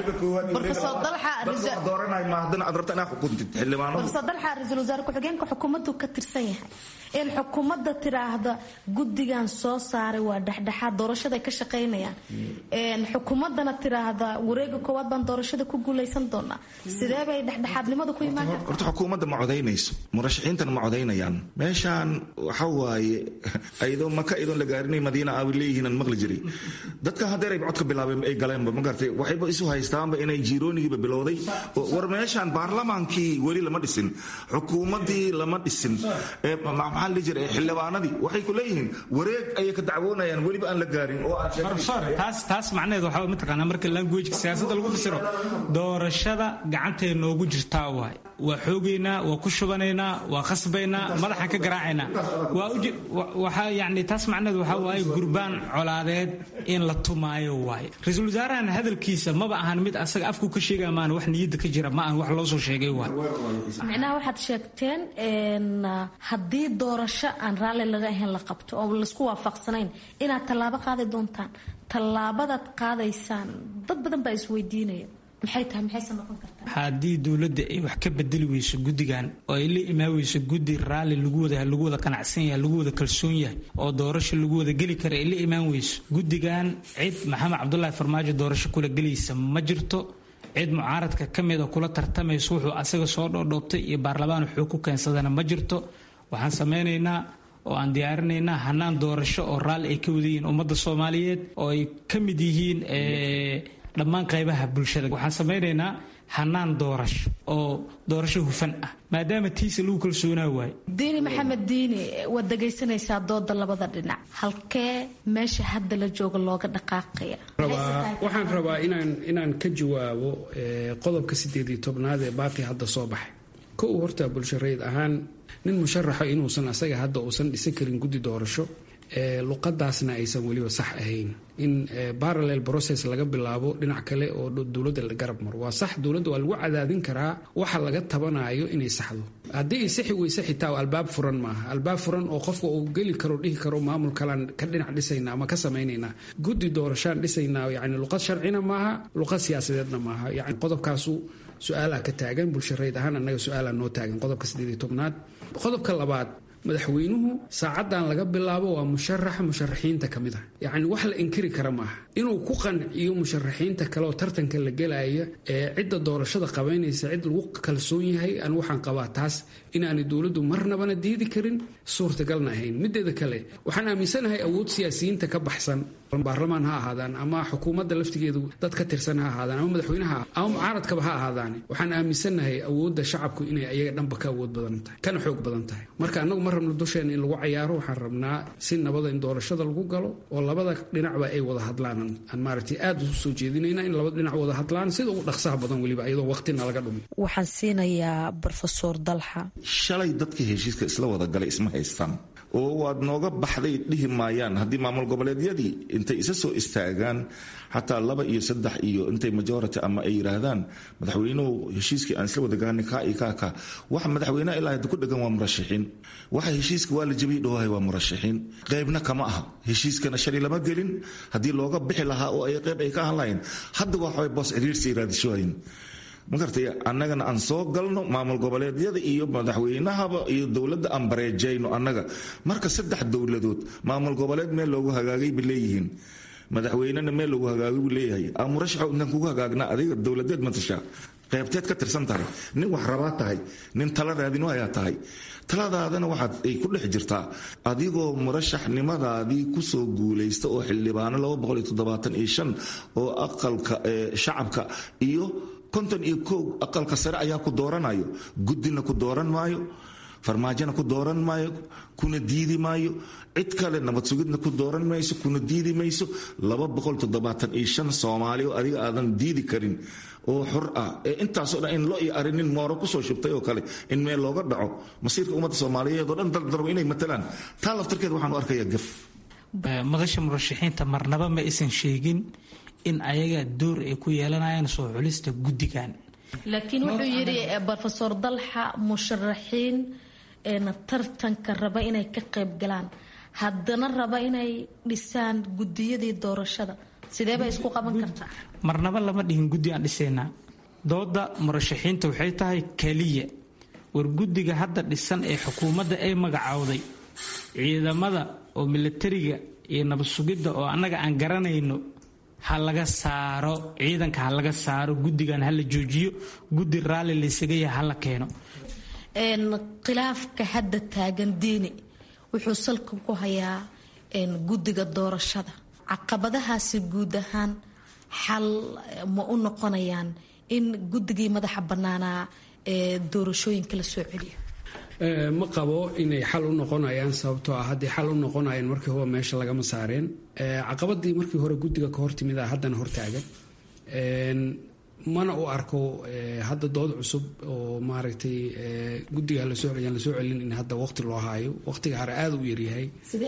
dooranay ma haddana aad rabta inaa xukuntid xildhibaanadu profesor dalxa ra-iisul wasaare ku-xigeenka xukuumaddu ka tirsan yahay in xukuumadda tiraahda guddigan soo saaray waa dhexdhexaad doorashaday ka shaqaynayaan xukuumaddana tiraahda wareega koowaad baan doorashada ku guulaysan doonaa sidee bay dhexdhexaadnimada ku imaan kartaa horta xukuumadda ma codaynayso murashaxiintana ma codaynayaan meeshaan waxa waaye ayadoo maka iyadoon la gaarinay madiina aa leeyihiin aan maqli jiray dadkan haddeer ay codka bilaabeen ay galeenba ma gartay waxayba isu haystaanba inay jiiroonigiiba bilowday war meeshaan baarlamaankii weli lama dhisin xukuumaddii lama dhisin maxaa la jira xildhibaanadii waxay ku leeyihiin wareeg ayay ka dacwoonayaan weliba aan la gaarin oo taas taas macnaheed waxaa mataqaanaa marka languageka siyaasadda lagu fasiro doorashada gacantee noogu jirtaa waay waa xoogaynaa waa ku shubanaynaa waa khasbaynaa madaxaan ka garaacaynaa waa yani taas macnaheed waxaa waaye gurbaan colaadeed in la tumaayo waaye ra-iisul wasaarahan hadalkiisa maba ahan mid asaga afku ka sheegaya maan wax niyadda ka jira ma ahan wax loo soo sheegay waay micnaha waxaad sheegteen haddii doorasho aan raalli laga ahayn la qabto oo laisku waafaqsanayn inaad tallaabo qaadi doontaan tallaabadaad qaadaysaan dad badan baa isweydiinaya maxay tahay maxayse noqon kartaa haddii dowladda ay wax ka bedeli weyso guddigan oo ay la imaan weyso guddi raalli lagu wada lagu wada qanacsan yahay lagu wada kalsoon yahay oo doorasho lagu wada geli kara ay la imaan weyso guddigan cid maxamed cabdulaahi farmaajo doorasho kula gelaysa ma jirto cid mucaaradka ka mida kula tartamayso wuxuu asaga soo dhoodhoobtay iyo baarlamaan wuxuu ku keensadana ma jirto waxaan samaynaynaa oo aan diyaarinaynaa hanaan doorasho oo raalli ay ka wada yihiin ummadda soomaaliyeed oo ay ka mid yihiin dhammaan qaybaha bulshada waxaan samaynaynaa hanaan doorasho oo doorasho hufan ah maadaama tiisa lagu kalsoonaa waayo diini maxamed diini waad dhegaysanaysaa dooda labada dhinac halkee meesha hadda la jooga looga dhaqaaqaya waxaan rabaa inaan inaan ka jawaabo qodobka sideed iyo tobnaad ee baaqi hadda soo baxay kow horta bulshareed ahaan nin musharaxa inuusan asaga hadda uusan dhisan karin guddi doorasho luqadaasna aysan weliba sax ahayn in parallel process laga bilaabo dhinac kale oo dowladda la garab maro waa sax dowladda waa lagu cadaadin karaa waxa laga tabanayo inay saxdo haddii ay saxi weyse xitaa albaab furan maaha albaab furan oo qofka uu geli karo dhihi karo maamul kalaan ka dhinac dhisayna ama ka samaynaynaa guddi doorashaan dhisaynaa yani luqad sharcina maaha luqad siyaasadeedna maaha yani qodobkaasu su-aalaha ka taagan bulshareyd ahaan annaga su-aalaa noo taagan qodobka sideed iyo tobnaad qodobka labaad madaxweynuhu saacadan laga bilaabo waa musharaxa musharaxiinta ka mid ah yacni wax la inkiri kara maaha inuu ku qanciyo musharaxiinta kale oo tartanka la gelaya ee cidda doorashada qabaynaysa cid lagu kalsoon yahay an waxaan qabaa taas inaanay dowladdu marnabana diidi karin suurtagalna ahayn mideeda kale waxaan aaminsanahay awood siyaasiyiinta ka baxsan baarlamaan ha ahaadaan ama xukuumadda laftigeedu dad ka tirsan ha ahaadaan ama madaxweynaha ama mucaaradkaba ha ahaadaane waxaan aaminsanahay awoodda shacabku inay ayaga dhanba ka awood badan tahay kana xoog badan tahay marka annagu ma rabno dusheena in lagu cayaaro waxaan rabnaa si nabada in doorashada lagu galo oo labada dhinacba ay wada hadlaan aan maaragtay aad usu soo jeedinayna in labada dhinac wada hadlaan sida ugu dhaqsaha badan weliba iyadoo waqtina laga dhumin waxaan siinayaa brofesor dalxa shalay dadka heshiiska isla wada galay isma haystaan oo waad nooga baxday dhihi maayaan haddii maamul goboleedyadii intay isa soo istaagaan xataa laba iyo saddex iyo intay majority ama ay yidhaahdaan madaxweynuhu heshiiskii aan isla wadagaani kaa iyo kaa kaa waxa madaxweyneha ilaa hadda ku dhegan waa murashaxiin waxa heshiiska waa la jabiyey dhawahay waa murashaxiin qaybna kama aha heshiiskana shalay lama gelin haddii looga bixi lahaa oo ay qayb ay ka ahan lahayn hadda waa boos ciriirsi raadishooyin ma gartay annagana aan soo galno maamul goboleedyada iyo madaxweynahaba iyo dowladda aan bareejayno annaga marka saddex dowladood maamul goboleed meel loogu hagaagay bay leeyihiin madaxweynena meel loogu hagaagay buu leeyahay aa murashaxo intaan kugu hagaagna adiga dowladeed matashaa qaybteed ka tirsan tahay nin wax rabaa tahay nin tala raadin ayaa tahay taladaadana waxaad ay ku dhex jirtaa adigoo murashaxnimadaadii kusoo guulaysta oo xildhibaano oo aqalka shacabka iyo konton iyo kow aqalka sare ayaa ku dooranayo guddina ku dooran maayo farmaajona ku dooran maayo kuna diidi maayo cid kale nabad sugidna ku dooran mayso kuna diidi mayso soomaali oo adiga aadan diidi karin oo xor ah ee intaasoo dhan in lo iyo arinin mooro kusoo shubtay oo kale in meel looga dhaco masiirka ummadda soomaaliyeed oo dhan dardarbo inay matalaan taa laftarkeed waxaan u arkayaa gaf madasha murashaxiinta marnaba ma aysan sheegin in ayaga door ay ku yeelanayaan soo xulista guddigan laakiin wuxuu yidhi rofesor dalxa musharaxiin tartanka raba inay ka qayb galaan haddana raba inay dhisaan guddiyadii doorashada sidee bay isku qaban kartaa marnaba lama dhihin guddi aan dhisaynaa dooda murashaxiinta waxay tahay keliya war guddiga hadda dhisan ee xukuumadda ay magacowday ciidamada oo milatariga iyo nabad sugidda oo annaga aan garanayno ha laga saaro ciidanka ha laga saaro guddigan ha la joojiyo guddi raalli laysaga yaha ha la keeno khilaafka hadda taagan diini wuxuu salka ku hayaa guddiga doorashada caqabadahaasi guud ahaan xal ma u noqonayaan in guddigii madaxa bannaanaa ee doorashooyinka la soo celiyo ma qabo inay xal u noqonayaan sababtoo ah hadday xal u noqonayaan markii hore meesha lagama saareen caqabadii markii hore guddiga ka hortimida haddana hortaagan mana u arko hadda dood cusub oo maaragtay guddiga lasoo yaan lasoo celin in hadda waqti loo haayo waqtiga hore aada u yaryahay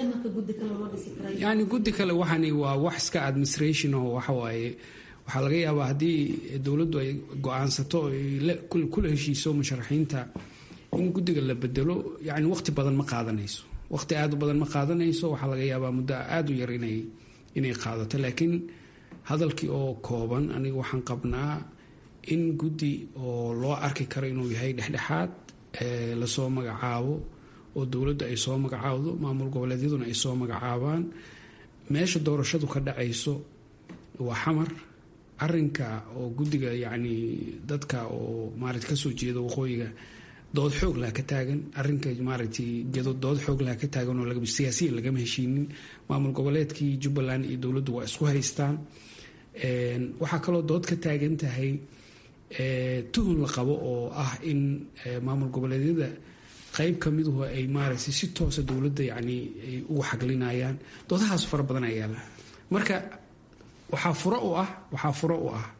yani guddi kale waxani waa wax iska administration oo waxawaaye waxaa laga yaabaa haddii dowladdu ay go-aansato kula heshiiso musharaxiinta in guddiga la bedelo yani waqti badan ma qaadanayso waqti aad u badan ma qaadanayso waxaa laga yaabaa muddo aada u yar inay inay qaadato laakiin hadalkii oo kooban aniga waxaan qabnaa in guddi oo loo arki karo inuu yahay dhexdhexaad lasoo magacaabo oo dowladda ay soo magacaawdo maamul goboleedyaduna ay soo magacaabaan meesha doorashadu ka dhacayso waa xamar arinka oo guddiga yacni dadka oo maarata kasoo jeeda waqooyiga dood xoog laha ka taagan arinka maaragtay gedo dood xoog laha ka taagan oo siyaasiyan lagama heshiinin maamul goboleedkii jubbaland iyo dowladdu waa isku haystaan waxaa kaloo dood ka taagan tahay tuhun la qabo oo ah in maamul goboleedyada qayb ka miduhu ay maaragtay si toosa dowladda yacni ay ugu xaglinayaan doodahaas fara badan ayaa yaala marka waxaa furo u ah waxaa furo u ah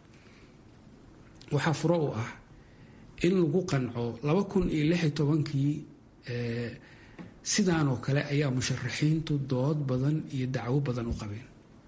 waxaa furo u ah in lagu qanco laba kun iyo lix iyo tobankii sidaan oo kale ayaa musharaxiintu dood badan iyo dacwo badan u qabeen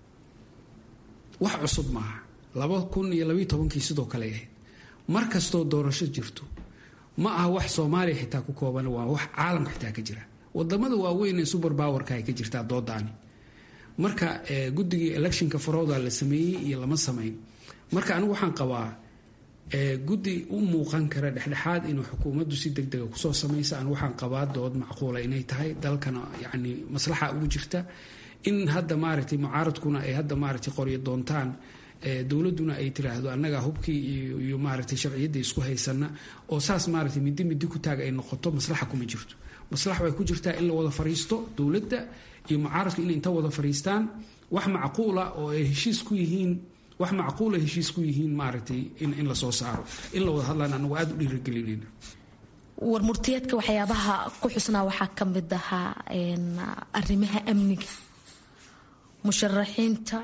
wax cusub maaha laba kun iyo labaiyo tobankii sidoo kale ahayd mar kastoo doorasho jirto ma aha wax soomaaliya xitaa ku kooban waa wax caalamka xitaa ka jira wadamada waaweyn ee suber powerka ay ka jirtaa doodaani marka guddigii electionka farowda la sameeyey iyo lama samayn marka anigu waxaan qabaa guddi u muuqan kara dhexdhexaad inuu xukuumaddu si deg dega kusoo samaysa an waxaan qabaa dood macquula inay tahay dalkana yani maslaxa ugu jirta in hadda maaragtay mucaaradkuna ay hadda maaragtay qoryo doontaan dowladuna ay tiraahdo annaga hubkii iyo maaragtay sharciyadda isku haysana oo saas maaragtay midi midi ku taag ay noqoto maslaxa kuma jirto maslaxa way ku jirtaa in la wada fariisto dowladda iyo mucaaradku inay inta wada fariistaan wax macquula oo ay heshiis ku yihiin wax macquula heshiis ku yihiin maaragtay in lasoo saaro in la wada hadlaan anagu aada u dhiiragelinayna warmurtiyeedka waxyaabaha ku xusnaa waxaa ka mid ahaa arrimaha amniga musharaxiinta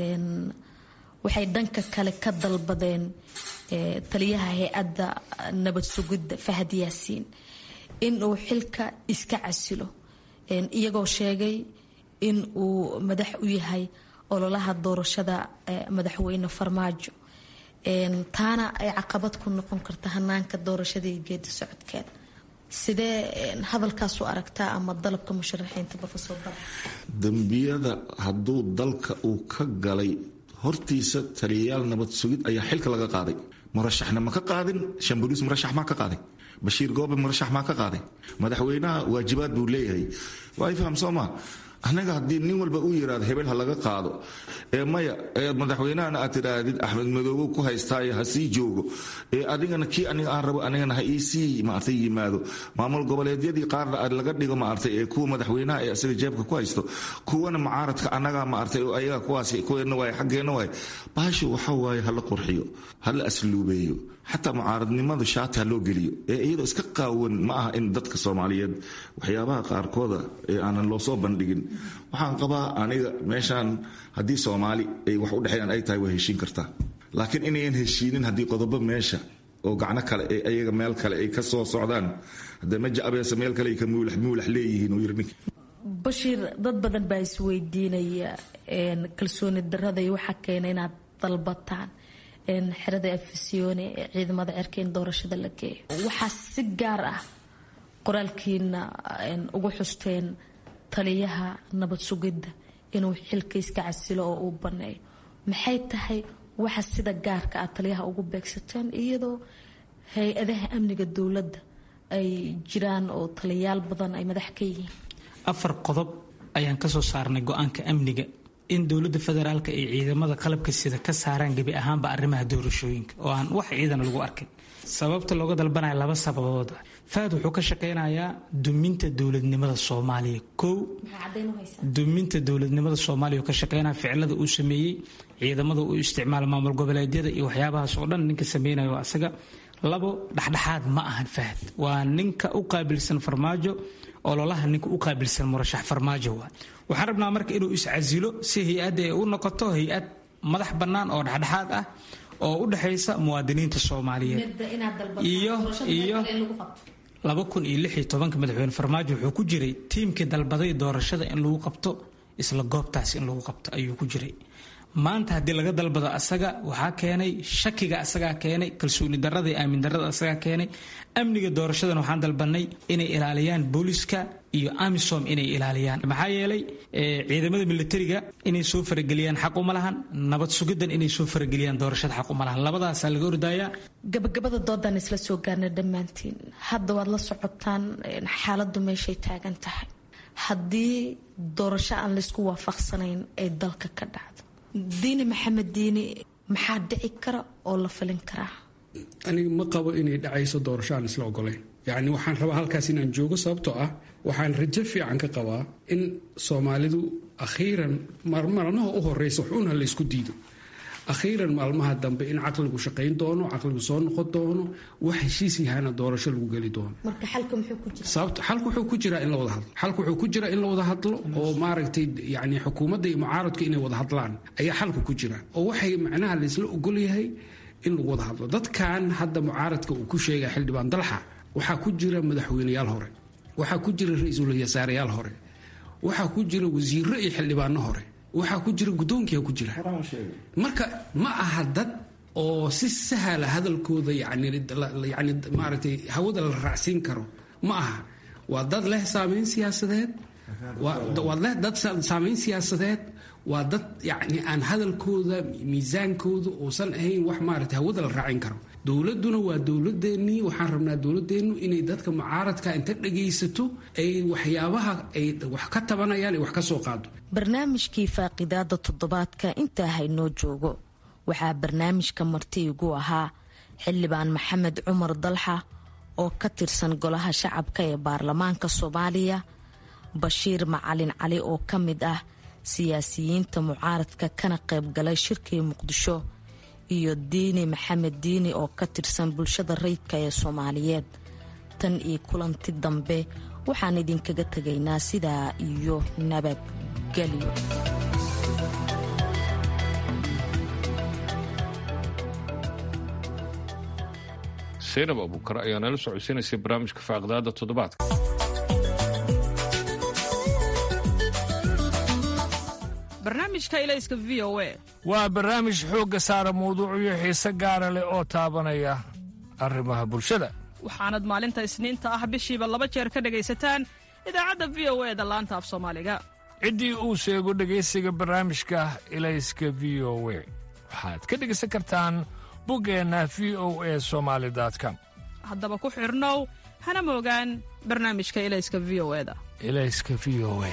waxay dhanka kale ka dalbadeen taliyaha hay-adda nabad sugidda fahad yaasiin in uu xilka iska casilo iyagoo sheegay in uu madax u yahay ololaha doorashada madaxweyne farmaajo taana ay caqabad ku noqon karta hanaanka doorashada iyo geedi socodkeeda sidee hadalkaas u aragtaa ama dalabka musharaxiinta rofesor dal dembiyada hadduu dalka uu ka galay hortiisa taliyayaal nabad sugid ayaa xilka laga qaaday murashaxna ma ka qaadin shamboliis murashax maa ka qaaday bashiir goobe murashax maa ka qaaday madaxweynaha waajibaad buu leeyahay waa faham soo maa anaga haddii nin walba u yiraahdo hebel ha laga qaado ee maya ee madaxweynahana aad tidhaahdid axmed madoobe ku haystaayo ha sii joogo ee adigana kii aniga aan rabo anigana ha iisii maartay yimaado maamul goboleedyadii qaarna laga dhigo maartay ee kuwa madaxweynaha ee isaga jeebka ku haysto kuwana mucaaradka anaga maartay oo ayaga kuwaas kuweena waay xaggeena waay baashu waxa waaye hala qurxiyo hala asluubeeyo xataa mucaaradnimada shaati ha loo geliyo ee iyadoo iska qaawan ma aha in dadka soomaaliyeed waxyaabaha qaarkooda ee aanan loo soo bandhigin waxaan qabaa aniga meeshaan haddii soomaali ay wax u dhexeeyaan ay tahay way heshiin kartaa laakiin inayan heshiinin haddii qodobo meesha oo gacno kale ee ayaga meel kale ay ka soo socdaan haddee maja abeese meel kale ay ka muulax muulax leeyihiin uu yiri ninka bashiir dad badan baa isweydiinaya kalsooni darada iyo waxaa keena inaad dalbataan xerada afisyoone ee ciidamada cerka in doorashada la geeyo waxaa si gaar ah qoraalkiina ugu xusteen taliyaha nabad sugidda inuu xilka iska casilo oo uu baneeyo maxay tahay waxa sida gaarka ah taliyaha ugu beegsateen iyadoo hay-adaha amniga dowladda ay jiraan oo taliyayaal badan ay madax ka yihiin afar qodob ayaan kasoo saarnay go-aanka amniga in dowladda federaalka ay ciidamada qalabka sida ka saaraan gebi ahaanba arrimaha doorashooyinka oo aan wax ciidan lagu arkin sababta looga dalbanaya laba sababood fahad wuxuu ka shaqaynayaa duminta dowladnimada soomaaliya kow duminta dowladnimada soomaaliya ka shaqeynaya ficilada uu sameeyey ciidamada uu isticmaala maamul goboleedyada iyo waxyaabahaas oo dhan ninka sameynayo asaga labo dhexdhexaad ma ahan fahad waa ninka u qaabilsan farmaajo ololaha ninka u qaabilsan murashax farmaajo waa waxaan rabnaa marka inuu iscasilo si hay-adda ay u noqoto hay-ad madax bannaan oo dhexdhexaad ah oo u dhexaysa muwaadiniinta soomaaliyeed iyo iyo laba kun iyo lix iyo tobanka madaxweyne farmaajo wuxuu ku jiray tiimkii dalbaday doorashada in lagu qabto isla goobtaas in lagu qabto ayuu ku jiray maanta haddii laga dalbado asaga waxaa keenay shakiga asagaa keenay kalsooni darada iyo aamin darada asagaa keenay amniga doorashadan waxaan dalbanay inay ilaaliyaan booliska iyo amisom inay ilaaliyaan maxaa yeelay ciidamada militariga inay soo farageliyaan xaq uma lahan nabad sugidan inay soo farageliyaan doorashada xaq uma lahan labadaasaa laga ordayaa gabagabada doodan isla soo gaarna dhammaantiin hadda waad la socotaan xaaladdu meeshay taagan tahay haddii doorasho aan laysku waafaqsanayn ay dalka ka dhacdo diini maxamed diini maxaa dhici kara oo la filin karaa aniga ma qabo inay dhacayso doorasho aan isla ogolayn yacni waxaan rabaa halkaas inaan joogo sababtoo ah waxaan rajo fiican ka qabaa in soomaalidu akhiiran marmarnaha u horeysa waxuuna la ysku diido akhiiran maalmaha dambe in caqligu shaqayn doono caqligu soo noqon doono wax heshiis yahana doorasho lagu geli doono marka xalka muxuu ku jira sababta xalku wuxuu ku jiraa in la wada hadlo xalku wuxuu ku jiraa in la wada hadlo oo maaragtay yani xukuumadda iyo mucaaradka inay wada hadlaan ayaa xalku ku jira oo waxay macnaha laysla ogol yahay in lagu wada hadlo dadkan hadda mucaaradka uu ku sheegaya xildhibaan dalxa waxaa ku jira madaxweyneyaal hore waxaa ku jira ra-iisul wasaareyaal hore waxaa ku jira wasiiro iyo xildhibaano hore waxaa ku jira guddoonkiia ku jira marka ma aha dad oo si sahala hadalkooda yani maaragtay hawada la raacsiin karo ma aha waa dad leh saamayn siyaasadeed waa leh dad saamayn siyaasadeed waa dad yani aan hadalkooda miisaankooda uusan ahayn wax maaragtay hawada la raacin karo dowladuna waa dowladeennii waxaan rabnaa dowladeennu inay dadka mucaaradka inta dhagaysato ay waxyaabaha ay wax ka tabanayaan ay wax ka soo qaado barnaamijkii faaqidaada toddobaadka intaa haynoo joogo waxaa barnaamijka marti igu ahaa xildhibaan maxamed cumar dalxa oo ka tirsan golaha shacabka ee baarlamaanka soomaaliya bashiir macalin cali oo ka mid ah siyaasiyiinta mucaaradka kana qaybgalay shirkii muqdisho iyo diini maxamed diini oo ka tirsan bulshada rayidka ee soomaaliyeed tan iyo kulanti dambe waxaan idinkaga tegaynaa sidaa iyo nabadgelyo saynab abuukar ayaa nala socodsiinaysay barnaamijka faaqdaada toddobaadka barnaamijka ilayska v o a waa barnaamij xoogga saara mawduucyo xiise gaara leh oo taabanaya arrimaha bulshada waxaanad maalinta isniinta ah bishiiba laba jeer ka dhegaysataan idaacadda v o e da laanta af soomaaliga ciddii uu sheego dhegaysiga barnaamijka ilayska v o we waxaad ka dhegaysan kartaan buggeenna v o e somaali com haddaba ku xidhnow hana moogaan barnaamijka ilayska v o eda ilayska v o e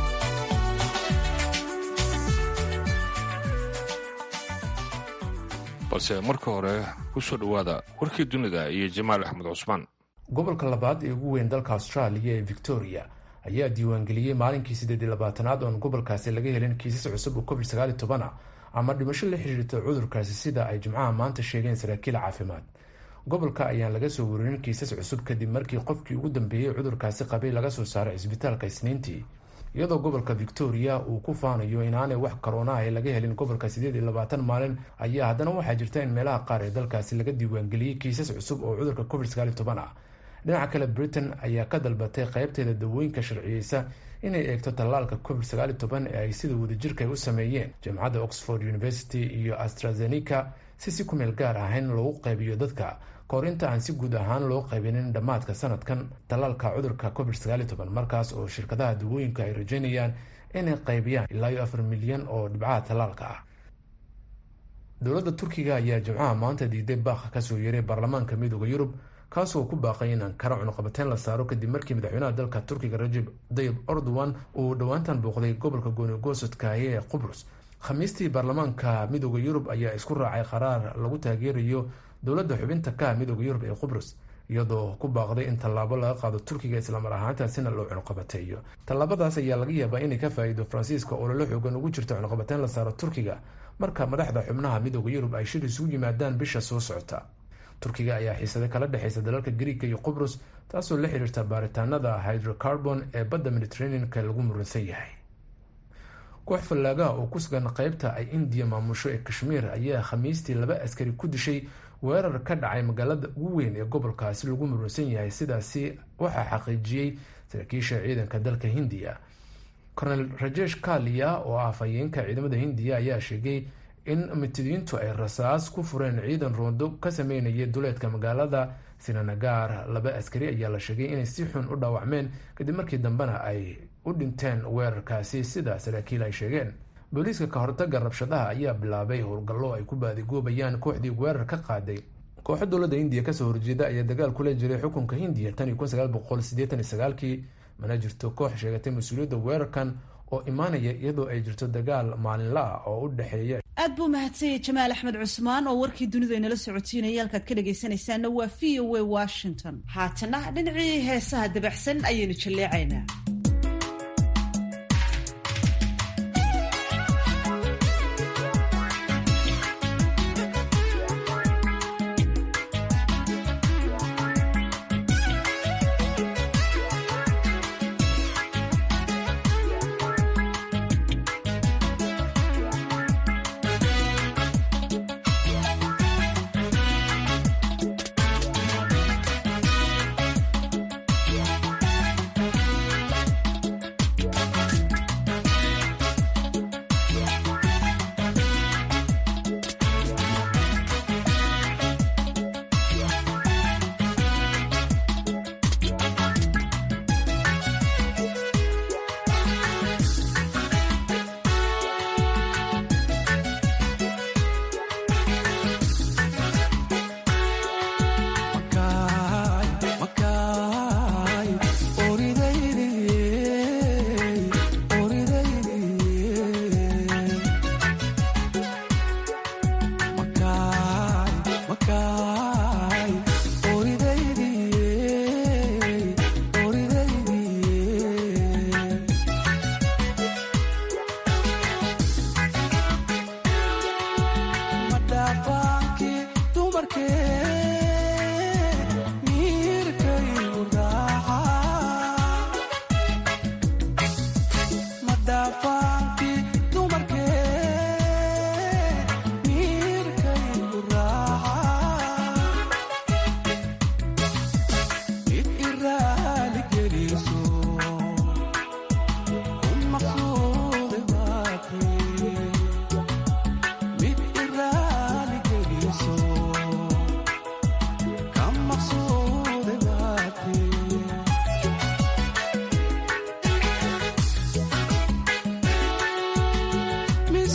balse marka hore ku soo dhowaada warkii dunida iyo jamaal axmed cusmaan gobolka labaad ee ugu weyn dalka austraaliya ee victoria ayaa diiwaangeliyey maalinkii siddeed iyo labaatanaad oon gobolkaasi laga helin kiisas cusub oo covid sagaal iyo toban ah ama dhimasho la xiriirta cudurkaasi sida ay jimcaha maanta sheegeen saraakiil caafimaad gobolka ayaan laga soo waririn kiisas cusub kadib markii qofkii ugu dambeeyey cudurkaasi qabay laga soo saaray cisbitaalka isniintii iyadoo gobolka victoria uu ku faanayo inaanay wax karoona ah laga helin gobolka siddeed iyo labaatan maalin ayaa haddana waxaa jirta in meelaha qaar ee dalkaasi laga diiwaangeliyey kiisas cusub oo cudurka covid sagaal iyo toban ah dhinaca kale britain ayaa ka dalbatay qaybteeda dawooyinka sharciyeysa inay eegto tallaalka covid sagaal iyo toban ee ay sida wadajirka ay u sameeyeen jaamacadda oxford university iyo astrazeneca si si ku meel gaar ahayn loogu qaybiyo dadka kahor inta aan si guud ahaan loo qaybinin dhammaadka sanadkan tallaalka cudurka covid sagaal iyo toban markaas oo shirkadaha dawooyinka ay rajeynayaan inay qaybiyaan ilaa iyo afar milyan oo dhibcaha tallaalka ah dowladda turkiga ayaa jimcaha maanta diiday baaqa kasoo yeeray baarlamaanka midooda yurub kaasoo ku baaqay in ankara cunuqabateyn la saaro kadib markii madaxweynaha dalka turkiga rajeb dayib erdogan uu dhowaantan booqday gobolka goonigoosodkaaye ee qubrus khamiistii baarlamaanka midooda yurub ayaa isku raacay qaraar lagu taageerayo dowladda xubinta ka midooda yurub ee qubrus iyadoo ku baaqday in tallaabo laga qaado turkiga islamar ahaantaasina loo cunuqabateeyo tallaabadaas ayaa laga yaabaa inay ka faa-iido faransiiska oo lala xoogan ugu jirta cunuqabateyn la saaro turkiga marka madaxda xubnaha midooda yurub ay shir isugu yimaadaan bisha soo socota turkiga ayaa xiisada kala dhexeysa dalalka griika iyo qubrus taasoo la xiriirta baaritaanada hydrocarbon ee badda mediterraneanka lagu muransan yahay koox fallaagaha oo ku sugan qeybta ay indiya maamusho ee kashmiir ayaa khamiistii laba askari ku dishay weerar ka dhacay magaalada ugu weyn ee gobolkaasi lagu muransan yahay sidaasi waxaa xaqiijiyey saraakiisha ciidanka dalka hindiya cornel rajesh kalia oo ah afhayeenka ciidamada hindiya ayaa sheegay in mitidiintu ay rasaas ku fureen ciidan roondo ka sameynaya duleedka magaalada sinanagar laba askari ayaa la sheegay inay si xun u dhaawacmeen kadib markii dambena ay u dhinteen weerarkaasi sida saraakiil ay sheegeen booliiska ka hortaga rabshadaha ayaa bilaabay howlgallo ay ku baadigoobayaan kooxdii weerar ka qaaday kooxo dowladda hindiya kasoo horjeeda ayaa dagaal kula jiray xukunka hindiya tan iyo kun sagaal boqol siddeetan iyo sagaalkii mana jirto koox sheegatay mas-uuliyadda weerarkan oo imaanaya iyadoo ay jirto dagaal maalinla ah oo u dhexeeya aad buu mahadsanyay jamaal axmed cusmaan oo warkii dunidu aynala socotiinaya halkaad ka dhagaysanaysaana waa v o a washington haatana dhinacii heesaha dabaxsan ayaynu jalleecaynaa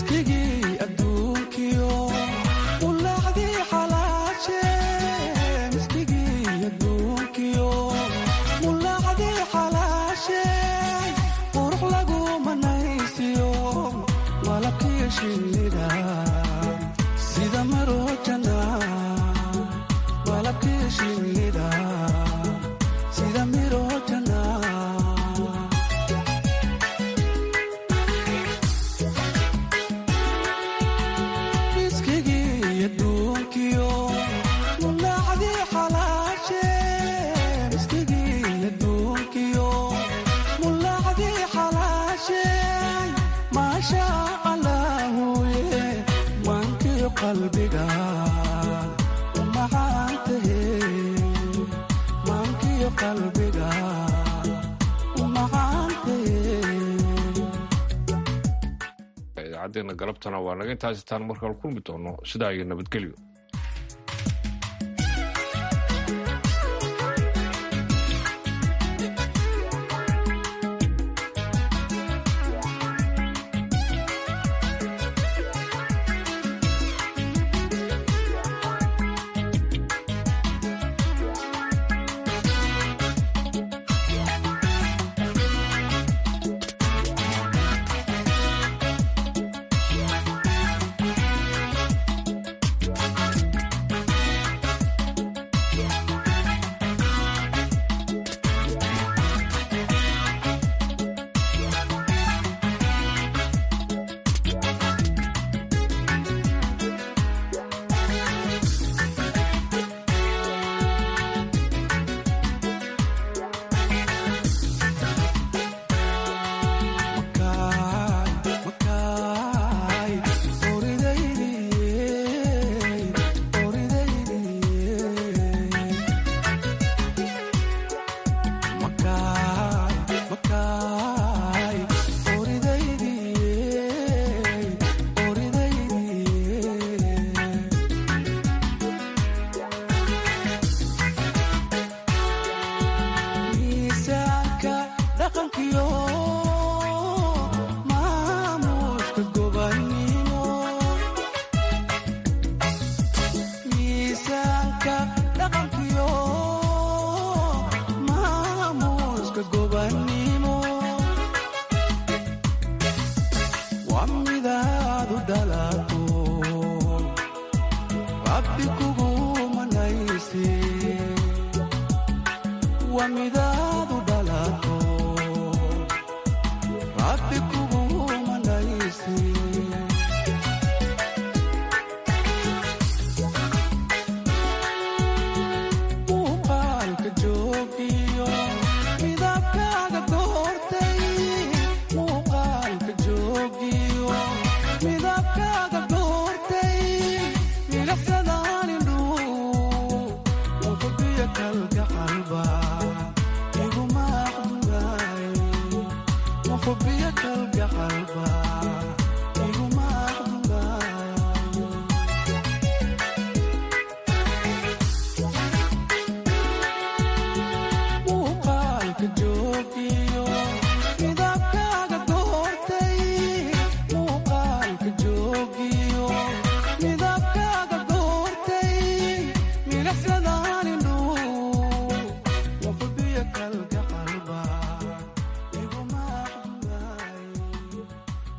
idaacaddeena galabtana waa naga intaasitaan markaan kulmi doono sidaa iyo nabadgelyo wa mida